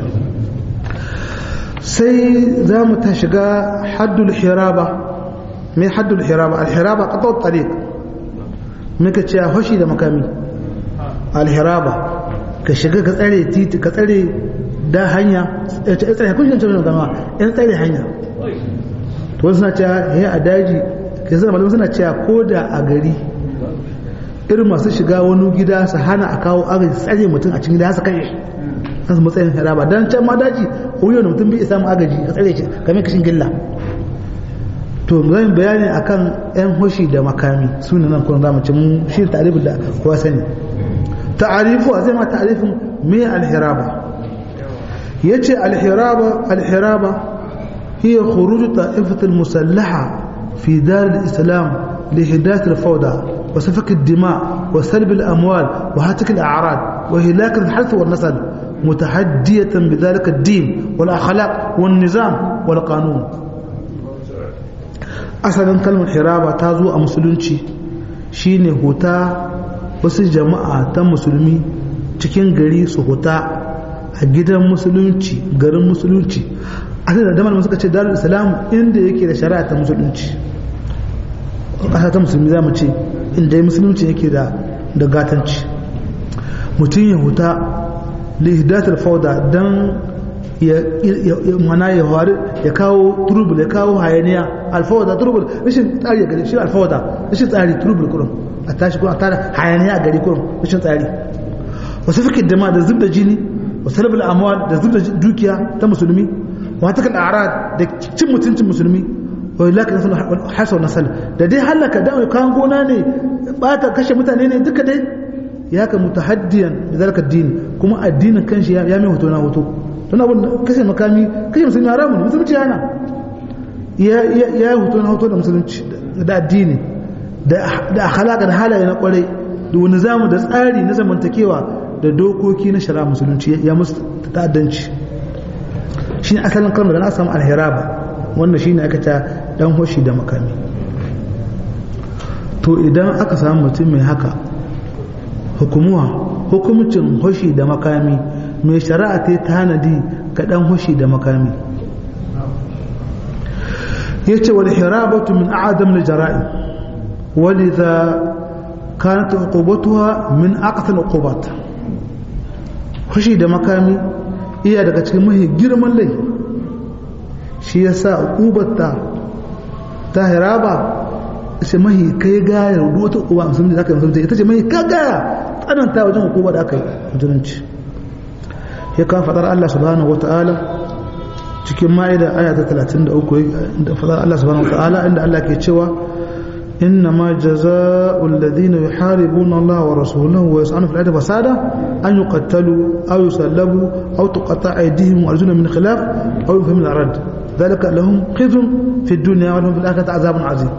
sai za mu ta shiga haddul hiraba mai haddul hiraba al-hiraba qata tariq muka ce hoshi da makami al-hiraba ka shiga ka tsare titi ka tsare da hanya tsare kun shi ne gama in tsare hanya to suna cewa he a daji ke zama malamu suna cewa ko da a gari irin masu shiga wani gida su hana a kawo agaji tsare mutum a cikin gida su kai kan su matsayin haraba dan can ma daji wuyan da mutum bai samu agaji ka tsare shi kamar kashin gilla to zan bayani akan yan hoshi da makami su ne nan kuma zamu ci mun shi ta'arifin da kowa sani ta'arifu zai ma ta'arifin me al-hiraba yace al-hiraba al-hiraba hiya khuruj ta'ifat al-musallaha fi dar al-islam لإحداث الفوضى وسفك الدماء وسلب الأموال وهتك الأعراض وهلاك الحرث والنسل متحدية بذلك الدين والأخلاق والنظام والقانون أصلا كلمة حرابة تازو أمسلونشي shine huta wasu jama'a ta musulmi cikin gari su huta a gidan musulunci garin musulunci a da damar suka ce darul islam inda yake da shari'a ta musulunci ƙasa ta musulmi za mu ce inda musulunci yake da da gatanci mutum ya huta lihidatar fauda don ya mana ya faru ya kawo turubul ya kawo hayaniya alfawada turubul rashin tsari a gari shi alfawada rashin tsari turubul kurum a tashi kuma a tara hayaniya a gari kurum rashin tsari wasu fikin dama da zub da jini wasu rabin amuwa da zub da dukiya ta musulmi wata kan arad da cin mutuncin musulmi wai laka nasu hasau nasal da dai halaka da kayan gona ne bata kashe mutane ne duka dai ya ka mutahaddiyan da zalika addini kuma addinin kanshi ya mai hoto na hoto don abin kashe makami kashe musulmi haramun musulunci yana ya yi hoto na hoto da musulunci da addini da akhlaka da halaye na kwarai da wani zamu da tsari na zamantakewa da dokoki na shara musulunci ya musu ta'addanci shi ne asalin kalmar da na samu alhiraba wannan shi ne aka ta dan hoshi da makami to idan aka samu mutum mai haka hukumuwa hukumcin hoshi da makami mai shari'a ta tanadi ga dan hoshi da makami yace wal hirabatu min a'dam al jara'i walidha kanat uqubatuha min aqsal uqubat hoshi da makami iya daga cikin mahi girman laifi shi yasa uqubatta ta hiraba sai mahi kai gaya wata uwa musulmi da aka yi musulmi ita ce mahi ka gaya tsananta wajen hukuma da aka yi musulunci ya kan fadar Allah subhanahu wata'ala cikin ma'ida aya ta 33 da fadar Allah subhanahu wata'ala inda Allah ke cewa inna ma jaza'ul ladina yuharibuna Allah wa rasulahu wa yas'anu fil ardi fasada an yuqattalu aw yusallabu aw tuqatta aydihim wa arjuluhum min khilaf aw yunfaw min al-ard dhalika lahum khizyun fi dunya wa lahum fil akhirati azabun azim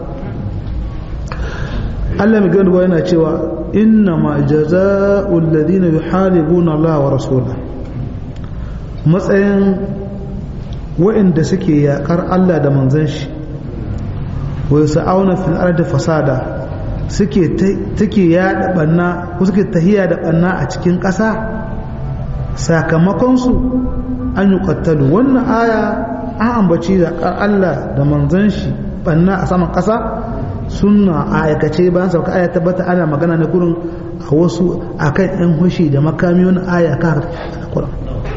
Allah mai gani yana cewa inna ma jaza'ul ladina yuharibuna Allah wa rasulahu matsayin waɗanda suke yaƙar Allah da manzan shi wai sa'auna fil ardi fasada suke take yaɗa banna ko suke tahiya da banna a cikin ƙasa sakamakon su an yi ƙattalu wannan aya an ambaci yaƙar Allah da manzan shi banna a saman ƙasa suna a aikace bayan sauka aya tabbata ana magana na gurin a wasu akan yan hushi da makami wani aya kan Qur'an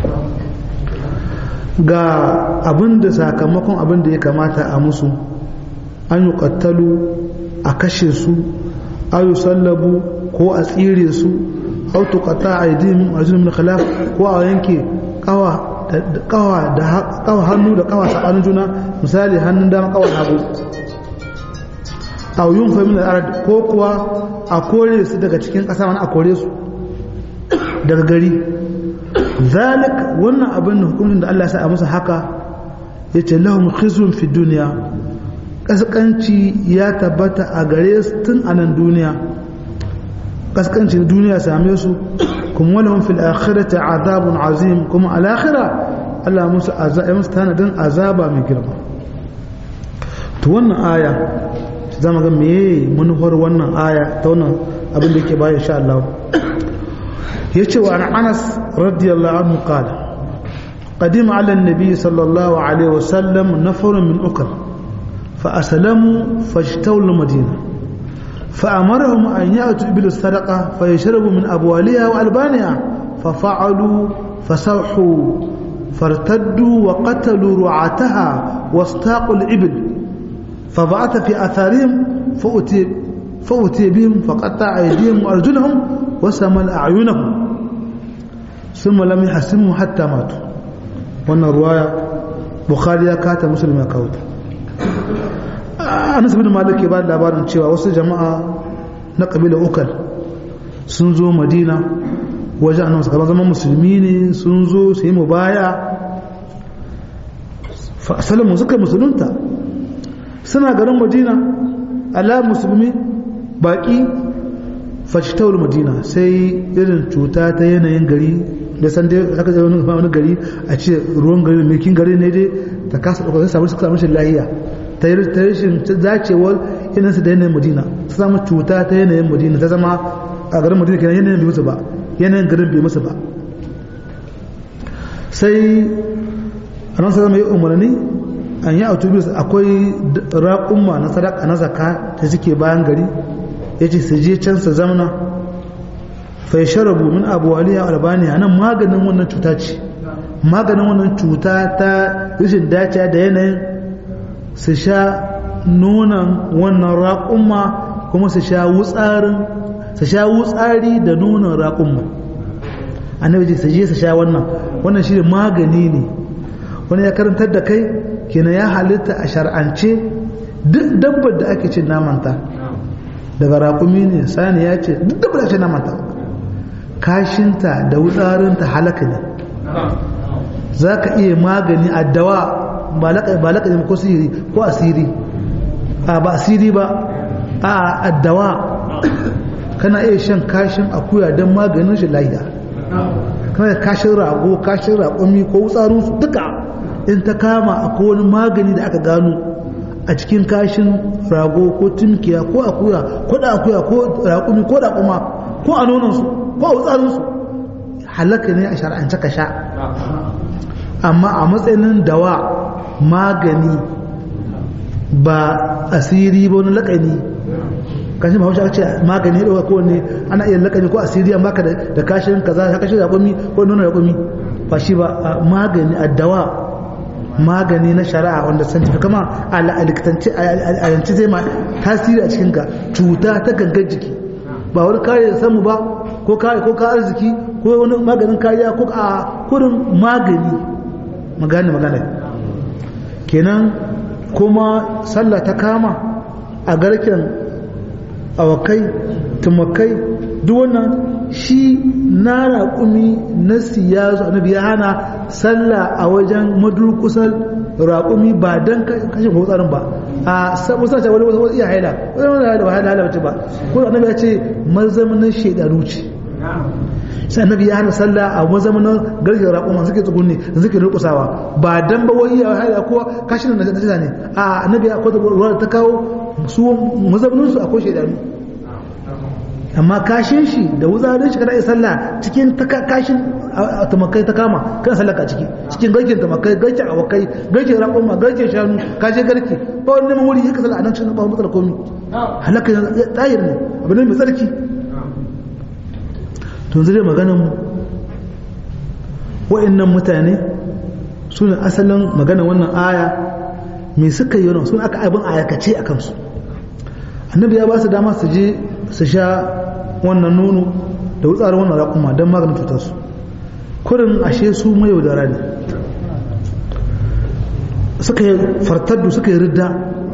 ga abin da sakamakon abin da ya kamata a musu an yi kattalu a kashe su ayu sallabu ko a tsire su au tuqata aydihim arjulun min khilaf ko a yanke kawa da kawa da kawa hannu da kawa sabanin juna misali hannun dama kawa hagu aw yunfa min al-ard ko kuwa a kore su daga cikin ƙasa wani a kore su daga gari zalik wannan abin da hukumin da Allah ya sa a musu haka yace lahum khizyun fi dunya kaskanci ya tabbata a gare su tun a nan duniya kaskanci duniya same su kuma walahum fil akhirati azabun azim kuma al akhirah Allah musu azaba musu tanadin azaba mai girma to wannan aya zama ga meye manufar wannan aya ta wannan abin da yake bayan insha Allah yace wa an Anas radiyallahu anhu qala قدم على النبي صلى الله عليه وسلم نفر من أكر فأسلموا فاجتوا المدينة فأمرهم أن يأتوا إبل السرقة فيشربوا من أبوالها وألبانها ففعلوا فسوحوا فارتدوا وقتلوا رعاتها واستاقوا الإبل فبعث في أثارهم فأتي, فأتي بهم فقطع أيديهم وأرجلهم وسمل أعينهم ثم لم يحسموا حتى ماتوا wannan ruwaya bukhari ya kata musulmi ya kawo anas bin malik ya ba da labarin cewa wasu jama'a na kabila ukal sun zo madina wajen annabi kamar zaman musulmi ne sun zo su yi mubaya salamu suka musulunta suna garin madina ala musulmi baki fashitawar madina sai irin cuta ta yanayin gari da san dai haka zai wani gari a ce ruwan gari mai kin gari ne dai ta kasa ɗaukar samu suka samu shi lahiya ta yi rashin zacewar yanayinsa da yanayin madina ta samu cuta ta yanayin madina ta zama a garin madina kenan yanayin bai musu ba yanayin garin bai musu ba sai a nan sai zama yi umarni an yi autobus akwai raƙumma na sadaka na zaka da suke bayan gari ya ce su je can su zamana fai sharabu min abuwaliya albaniya nan maganin wannan cuta ce maganin wannan cuta ta rashin dace da yanayin su sha nonon wannan raƙumma kuma su sha wutsarin su sha wutsari da nonon raƙumma annabi ce su je su sha wannan wannan shi magani ne wani ya karantar da kai kenan ya halitta a shar'ance duk dabbar da ake cin namanta daga raƙumi ne sani ya ce duk dabbar da ake cin namanta kashinta da wutsarinta halaka ne za ka iya magani a dawa ba laƙa ko siri ko asiri a ba asiri ba a addawa kana iya shan kashin akuya don maganin shi lahiya kana kashin rago kashin raƙumi ko wutsarinsu duka in ta kama akwai wani magani da aka gano a cikin kashin rago ko tumkiya ko akuya ko da akuya ko raƙumi ko raƙuma ko a nonansu ko a wutsarinsu halaka ne a shar'ance ka sha amma a matsayin dawa magani ba asiri ba wani laƙani kashin ba hausa ce magani ya ɗauka kowanne ana iya laƙani ko asiri an baka da kashin kaza kashin raƙumi ko nuna raƙumi ba shi ba magani a dawa magani na shari'a wanda san tafi kama a likitanci a yanci zai ma tasiri a cikin ka cuta ta gangan jiki ba wani kare samu ba ko kare ko ka arziki ko wani maganin kariya ko a kurin magani magani magana kenan kuma sallah ta kama a garken awakai tumakai duk wannan shi na raƙumi na siyasu annabi ya hana sallah a wajen madurkusar raƙumi ba don kashe ko tsarin ba a sabu sace wani wasu iya haila wani wani haila ba haila haila bace ba ko annabi ya ce mazamanin shaidaru ce sai annabi ya hana sallah a mazamanin garken raƙuma suke tsugunni suke rukusawa ba dan ba wani iya haila ko kashin da najasa ne a annabi ya kwata ruwa ta kawo su mazamanin su akwai shaidaru amma kashin shi da wuzarin shi kada ya sallah cikin kashin tamakai ta kama kan sallaka ciki cikin garkin tamakai garkin awakai garkin raƙon garkin shanu kashe garki ba wani neman wuri ya kasala a nan cikin ba matsala komi halaka tsayir ne abu ne mai tsarki to zai maganin mu wa'annan mutane su ne asalin maganin wannan aya me suka yi wannan su aka abin ayakace a kansu annabi ya ba su dama su je su sha wannan nono da wutsarin wannan raƙuma don maganin cutarsu kurin ashe su mai yaudara ne suka yi fartaddu suka yi ridda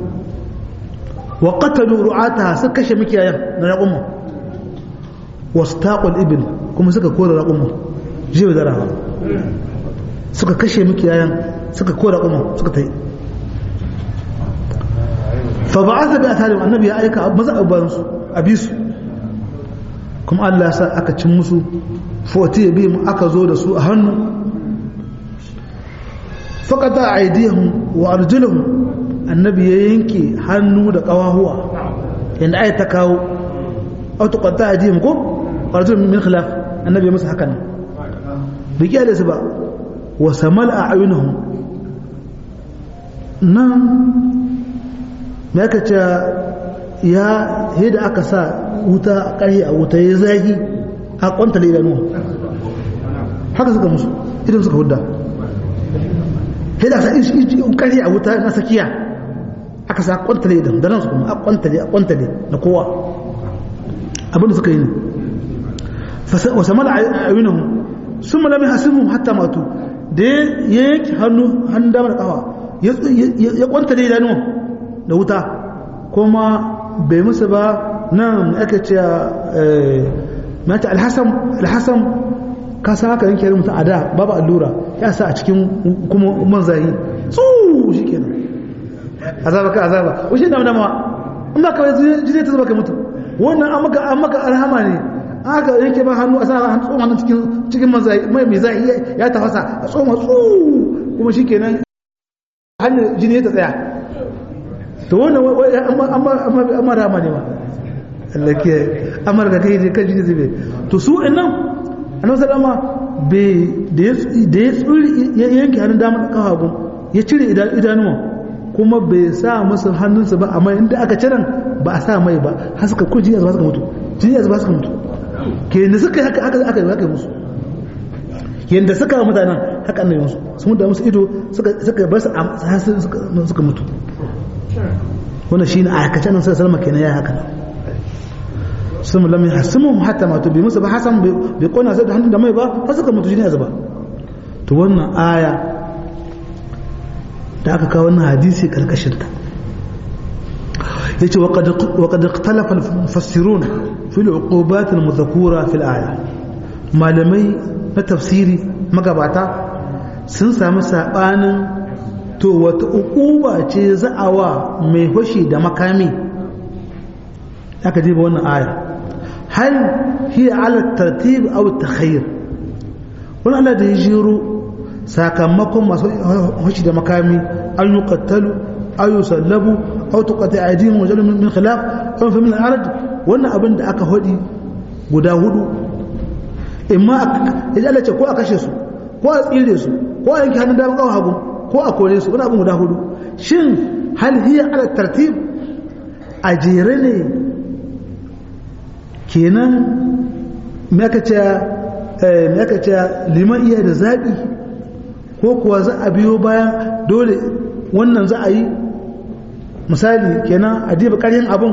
wa qatalu ru'ata suka kashe mikiyayan na raƙuma wasu taƙon ibil kuma suka kore raƙuma je yaudara suka kashe mikiyayan suka kore raƙuma suka ta yi fa ba'atha bi atharim annabi ya aika maza abuban su abisu kuma Allah ya sa aka cin musu foti ya bi mu aka zo da su a hannu faqata aydihim wa arjuluhum annabi ya yanke hannu da kawahuwa yanda ayat ta kawo aw tuqatta aydihim ko arjuluhum min khilaf annabi ya musu hakan bai kiyaye su ba wa samal a'yunuhum nan me aka ce ya yadda aka sa wuta a ƙarfi a wuta ya zagi a kwanta da idanu haka suka musu idan suka hudda yadda aka sa ƙarfi a wuta na sakiya aka sa kwanta da idanu da nan su kuma a kwanta da a kwanta da na kowa abinda suka yi ne wasa mala a yunahu sun malami hasimu hatta matu da ya yanki hannu hannun damar kawa ya kwanta da idanu da wuta kuma bai musu ba nan aka ce mata alhassan ka san haka yanke mutum a da babu allura ya sa a cikin kuma manzayi tsu shi kenan azaba ka azaba wuce dama dama in ba kawai jini ta zuba ka mutu wannan an maka an maka alhama ne aka yanke ba hannu a sa hannu tsoma hannun cikin cikin manzayi mai mai zai ya tafasa a tsoma tsu kuma shi kenan hanyar jini ta tsaya to wannan amma rama ne ma Allah ke amar da kai je kan jini zube to su innan annabi sallama bai da ya tsuri ya yanke hannun damar kafa gun ya cire idanuwa kuma bai sa musu hannunsa ba amma inda aka ciran ba a sa mai ba har suka ko jini zuba suka mutu jini zuba suka mutu ke da suka haka haka aka yi musu yanda suka wa mutanen haka annabi musu sun da musu ido suka suka bar su suka mutu wannan shine a aikace nan sallallahu alaihi kenan ya haka sun lam yahsimu hatta matu bi musu ba hasan bai kona sai da hannun da mai ba har suka mutu jini zuba to wannan aya da aka kawo wannan hadisi karkashin ta yace wa qad wa qad ikhtalafa al-mufassirun fi al-uqubat al-madhkura fi al-aya malamai na tafsiri magabata sun samu sabanin to wata uquba ce za'awa mai fashi da makami aka jiba wannan aya hal hiya ala tartib aw takhayyur wannan Allah da ya jiro sakamakon masu fashi da makami an yi qattalu aw yusallabu aw tuqati aydihim wa jalum min khilaf aw fa min al-arad wannan abin da aka hodi guda hudu imma ya Allah ce ko a kashe su ko a tsire su ko a yanke hannun dama kawo hagu ko a kore su wani abin guda hudu shin hal hiya ala tartib a jere ne kenan me aka ce me aka ce liman iya da zaɓi ko kuwa za a biyo bayan dole wannan za a yi misali kenan a diba ƙaryin abin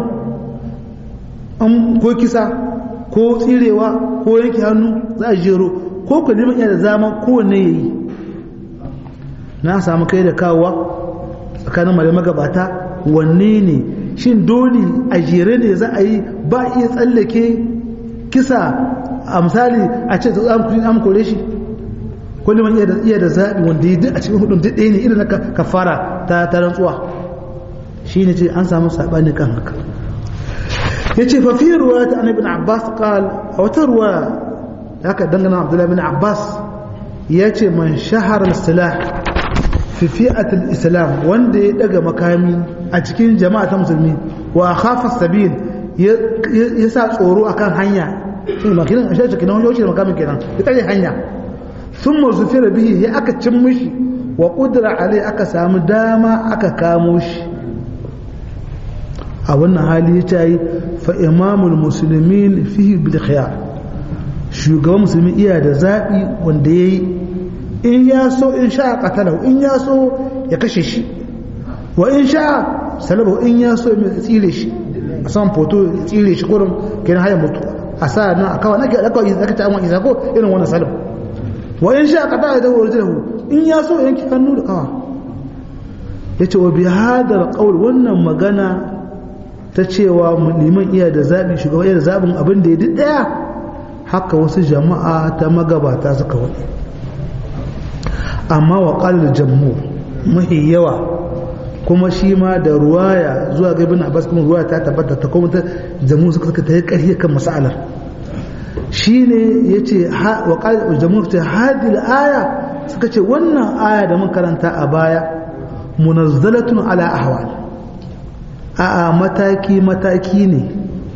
ko kisa ko tsirewa ko yanke hannu za a jero ko ku liman iya da zama kowanne ya yi na samu kai da kawowa tsakanin malamai magabata wanne ne shin dole a jere ne za a yi ba iya tsallake kisa a misali a ce an kore shi kullum iya da zaɓi wanda yi a cikin hudun ɗaya ne irin na kafara ta rantsuwa shi ne ce an samu saɓani kan haka ya ce fafi ruwa ta annabi abbas qal a wata ruwa haka dangana abdullahi bin abbas ya ce man shahar silah fi fi'atul islam wanda ya daga makami a cikin jama'a ta musulmi wa khafa sabil ya sa tsoro akan hanya shi makinin ashe cikin wani wuce da makamin kenan ya tare hanya sun mazufira bihi ya aka cin mishi wa kudura alai aka samu dama aka kamo shi a wannan hali ya ce yi fa imamul musulmin fihi bil khiyar shugaban musulmi iya da zaɓi wanda ya yi in ya so in sha qatalahu in ya so ya kashe shi wa in sha salabahu in ya so ya tsire shi a san foto ya tsire shi kurin kenan haya mutu a sa nan a kawai nake aka yi zaka ta amma isa ko irin wannan salab wa in sha qata da warjahu in ya so yanki hannu da kawa yace wa bi hadal qawl wannan magana ta cewa liman iya da zabi shugaba iya da zabin abin da ya duk daya haka wasu jama'a ta magabata suka wani amma wa qalil jamhur mahi yawa kuma shi ma da ruwaya zuwa ga ibn abbas kuma ruwaya ta tabbata ta kuma ta jamu suka suka tayi ƙarfi kan mas'alar shine yace wa qala jamu ta hadil aya suka ce wannan aya da mun karanta a baya munazzalatun ala ahwal a mataki mataki ne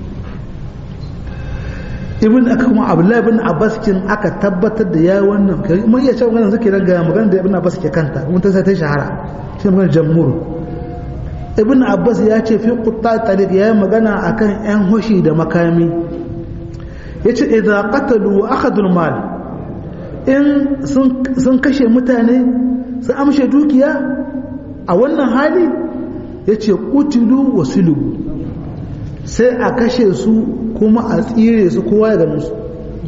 ibn aka kuma abdullahi ibn abbas kin aka tabbatar da yayi wannan mun iya cewa maganar zake ga maganar da ibn abbas ke kanta mun ta sai ta shahara shi maganar jamhur ibn abbas ya ce fi qutta tariq yayi magana akan yan hoshi da makami yace idza qatalu wa akhadul mal in sun kashe mutane sun amshe dukiya a wannan hali yace qutilu wa sulubu sai a kashe su kuma a tsire su kowa ya gano su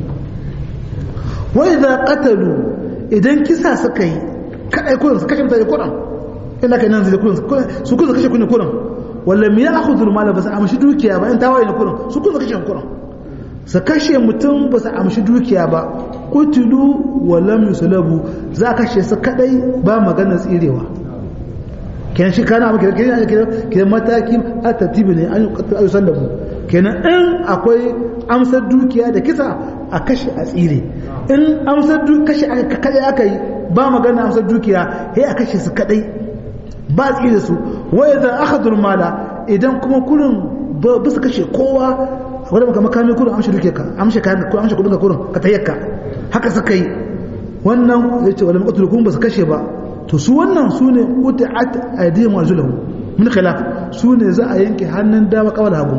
wai da katalu idan kisa suka yi kadai kurin su kashe mutane kurin ina kai nan zai kurin su kurin kashe kurin kurin walla me ya akhudhu mala ba su amshi dukiya ba in tawaye ne kurin su kurin kashe kurin su kashe mutum ba su amshi dukiya ba kutulu wa lam yuslabu za a kashe su kadai ba magana tsirewa kenan shi kana maka kenan kenan mataki a tartibi ne an yi sallabu kenan in akwai amsar dukiya da kisa a kashe a tsire in amsar kashe kadai aka yi ba magana amsar dukiya sai a kashe su kadai ba tsire su wai da aka durmala idan kuma kurin ba su kashe kowa wadda maka makami kurin amshe dukiya ka amshe kayan ko amshe kudin ka kurin ka tayyaka haka suka yi wannan ya ce wala maqtul kun ba su kashe ba to su wannan su ne qut'at aydihim wa arjuluhum min khilaf su ne za a yanke hannun dama kawal hagu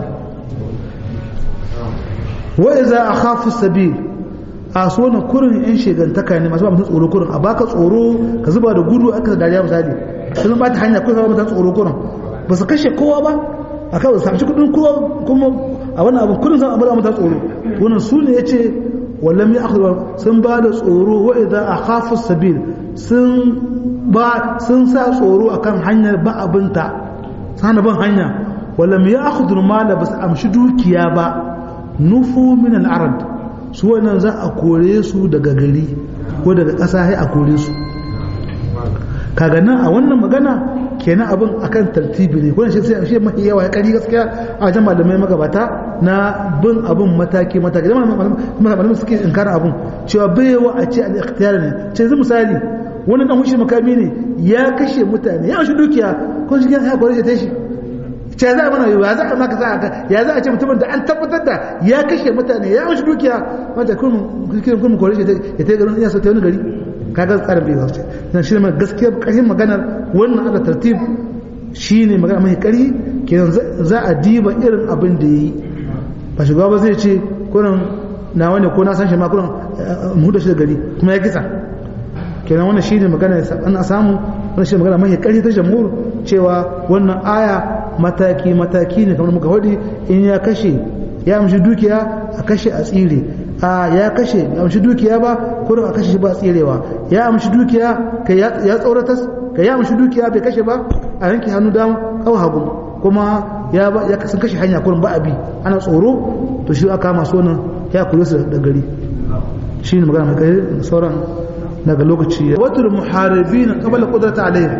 wa iza akhafu sabil a so na kurin yan shegantaka ne masu ba mutum tsoro kurin a baka tsoro ka zuba da gudu aka da dariya misali sun ba ta hanya ko ba mutum tsoro kurin ba su kashe kowa ba a kawai su samshi kudin kowa kuma a wannan abin kurin san abu mutum tsoro wannan su ne yace wallam ya akhudhu sun ba da tsoro wa idza akhafu sabil sun ba sun sa tsoro akan hanyar ba abinta sana ban hanya wallam ya akhudhu mala bas amshi dukiya ba nufu min al-arad su wannan za a kore su daga gari ko daga ƙasa sai a kore su kaga nan a wannan magana kenan abin akan tartibi ne kuma shi sai shi mafi yawa ya kari gaskiya a wajen malamai magabata na bin abin mataki mataki da malamai suke inkara abin cewa baiwa a ce al-ikhtiyar ne ce zai misali wani dan hushi makami ne ya kashe mutane ya shi dukiya ko shi ya kore shi ta shi ce za a mana ya za a maka za a ya za a ce mutumin da an tabbatar da ya kashe mutane ya shi dukiya wanda kun kun kore shi ya ta garin iya sauta wani gari kaga tsarin bai zauce dan shi ne gaskiya ƙarfin maganar wannan ala tartib shine magana mai ƙari kenan za a diba irin abin da yayi ba shugaba ba zai ce kurin na wani ko na san shi ma kurin mu da shi da gari kuma ya kisa kenan wannan shine magana an samu wannan shine magana mai ƙari ta jamhur cewa wannan aya mataki mataki ne kamar muka faɗi in ya kashe ya amshi dukiya a kashe a tsire a ya kashe ya amshi dukiya ba kurin a kashe shi ba tsirewa ya amshi dukiya ka ya tsoratas ka ya amshi dukiya bai kashe ba a yanke hannu dam kawo hagu kuma ya ba ya sun kashe hanya kurin ba abi ana tsoro to shi aka masu wannan ya kure su da gari shi ne magana mai kai sauran daga lokaci watul muharibin qabla qudrata alayhi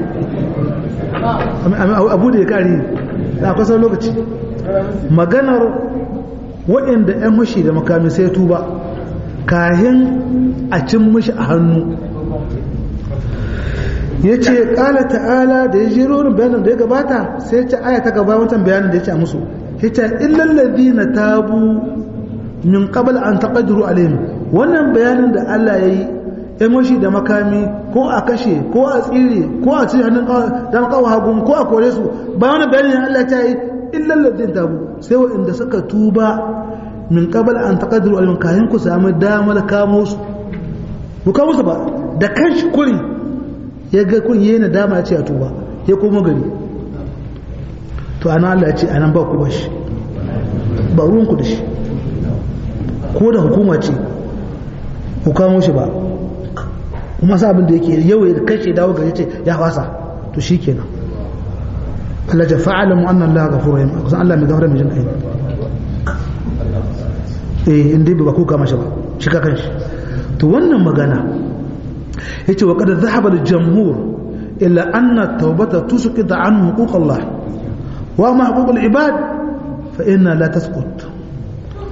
abu da ya kare da kusan lokaci maganar waɗanda 'yan mashi da makami sai tuba kahin a cin mashi a hannu ya ce ƙala ta'ala da ya jiro wani bayanin da ya gabata sai ya ce aya ta gaba wancan bayanin da ya ce a musu ya ce illallazi na tabu min qabal an taqdiru alaihim wannan bayanin da Allah ya yi ‘yan mashi da makami ko a kashe ko a tsire ko a cire hannun dan kawo hagun ko a kore su ba wani bayanin Allah ta yi illallazin tabu sai waɗanda suka tuba min qabal an taqdiru alaihim kayan ku samu damar kamo su ku kamo su ba da kanshi kurin ya ga kun yi dama ya ce a tuba ya koma gari to ana Allah ya ce anan ba ku ba shi ba ruwan ku da shi ko da hukuma ce ku kamo shi ba kuma sa abin da yake yau ya kashe dawo gari ce ya fasa to shi kenan Allah ja fa'ala mu annan Allah ghafurur rahim kusan Allah mai gafara mai jin kai eh inda ba ku kama shi ba shi ka kanshi to wannan magana yace wa qad dhahaba al-jamhur illa anna at-tawbata tusqit an huquq Allah wa ma huquq al-ibad fa inna la tasqut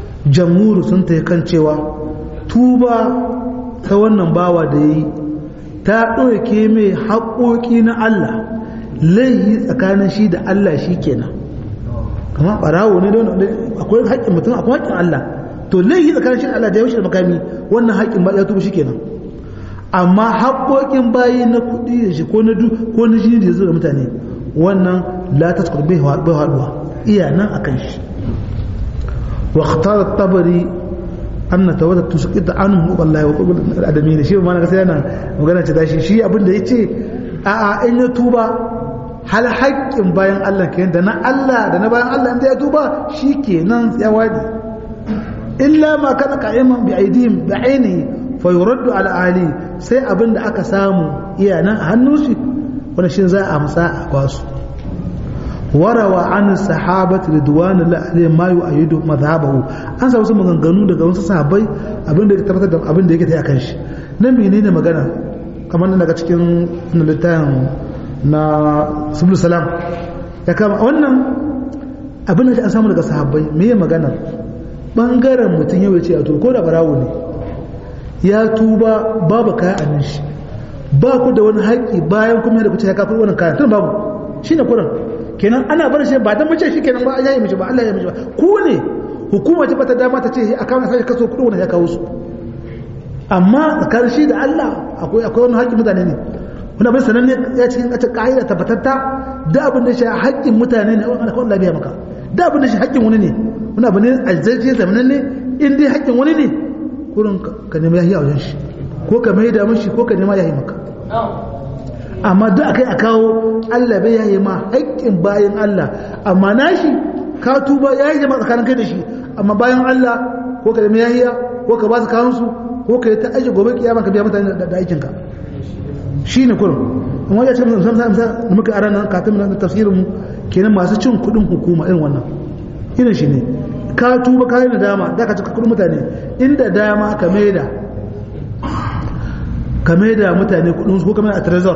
jamhur sun ta kan cewa tuba ta wannan bawa da yi ta ɗauke mai haƙoƙi na Allah laihi tsakanin shi da Allah shi kenan kamar ɓarawo ne don akwai haƙƙin mutum akwai haƙƙin Allah to laihi tsakanin shi da Allah da yaushe da makami wannan haƙƙin ba ya tuba shi kenan amma haƙoƙin bayi na kuɗi da shi ko na du ko na jini da ya zo da mutane wannan la taskur bai haɗuwa iya nan akan shi wa khtara tabari anna tawadda tusqita anhu wallahi wa qubul adamin shi ma na sai yana magana ce dashi shi abin da yace a a in ya tuba hal haƙƙin bayan Allah kenan da na Allah da na bayan Allah inda ya tuba shikenan ya wadi illa ma kana qa'iman bi aidihim bi ainihi fa yuraddu ala ahli sai abin da aka samu iya nan a hannun shi wanda shi za a amsa a basu warawa an sahabati ridwanullahi alaihim ma yu'ayyidu madhhabahu an sa wasu maganganu daga wasu sahabbai abin da ya tabbatar da abin da yake ta akan shi nan menene magana kamar nan daga cikin littafin na subul salam ya kama wannan abin da an samu daga sahabbai me ya magana bangaren mutum yau ya ce a to ko da barawo ne ya tuba babu kaya a nan shi ba ku da wani haƙƙi bayan kuma da kuce ya kafin wannan kayan tun babu shine kuran kenan ana bar shi ba dan mace shi kenan ba ya yi mishi ba Allah ya mishi ba ku ne hukuma ce bata dama ta ce a kawo sai kaso kudin wannan ya kawo su amma tsakanin shi da Allah akwai akwai wani haƙƙin mutane ne wani abin sananne ya cikin kace ka'ida tabbatatta da abin da shi haƙƙin mutane ne wanda kawai lafiya maka da abin da shi haƙƙin wani ne wani abu ne alzaje zamanin ne in dai haƙƙin wani ne kurin ka nemi yahi a wajen shi ko ka mai da mishi ko ka nema yahi maka amma duk akai a kawo Allah bai yayi ma haƙƙin bayan Allah amma nashi ka tuba yayi jama'a tsakanin kai da shi amma bayan Allah ko ka nemi yahiya ko ka ba su kawun su ko ka yi ta aiki gobe kiyama ka biya mutane da aikin ka shine kurum amma ya ce mun san san da muka aran nan kafin nan tafsirin mu kenan masu cin kuɗin hukuma irin wannan irin shi ne ka tuba ka yi nadama da ka cika kuɗin mutane inda dama ka maida ka maida mutane kuɗin su ko ka maida a trezor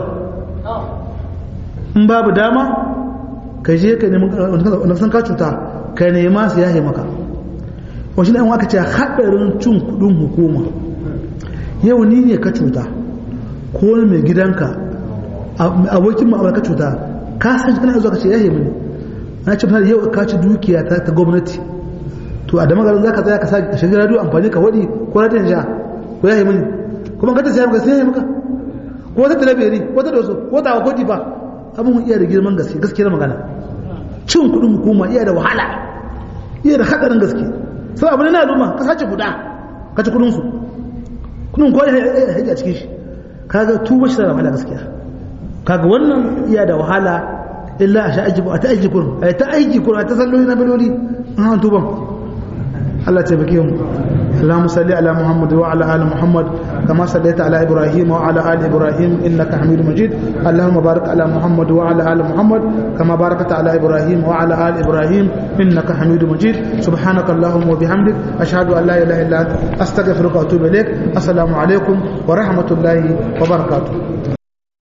in babu dama ka je ka nemi wanda san ka cuta ka nema su yahe maka wasu ne aka ce haɗarin cin kuɗin hukuma yau ni ne ka cuta ko wani mai gidanka abokin ma'amala ka cuta ka san kana zuwa ka ce yahe mini na ce misali yau ka ci dukiya ta gwamnati to a damagarin za ka tsaya ka sa shiga radio amfani ka waɗi ko radiyon sha ko yahe mini kuma ka ta siya maka sai yahe maka ko wata talabiri ko ta doso ko ta ko ba abin iya da girman gaske gaskiyar magana cin kudin hukuma iya da wahala iya da hadarin gaske sai abin na al'umma ka sace guda ka ci kudin su kudin ko ya haji a cikin shi kaga tuba shi da wahala gaskiya kaga wannan iya da wahala illa a sha aiki a ta aiki kurun a ta aiki kurun a ta salloli na biloli an tuban Allah ta bake mu اللهم صل على محمد وعلى ال محمد كما صليت على ابراهيم وعلى ال ابراهيم انك حميد مجيد اللهم بارك على محمد وعلى ال محمد كما باركت على ابراهيم وعلى ال ابراهيم انك حميد مجيد سبحانك اللهم وبحمدك اشهد ان لا اله الا انت استغفرك واتوب اليك السلام عليكم ورحمه الله وبركاته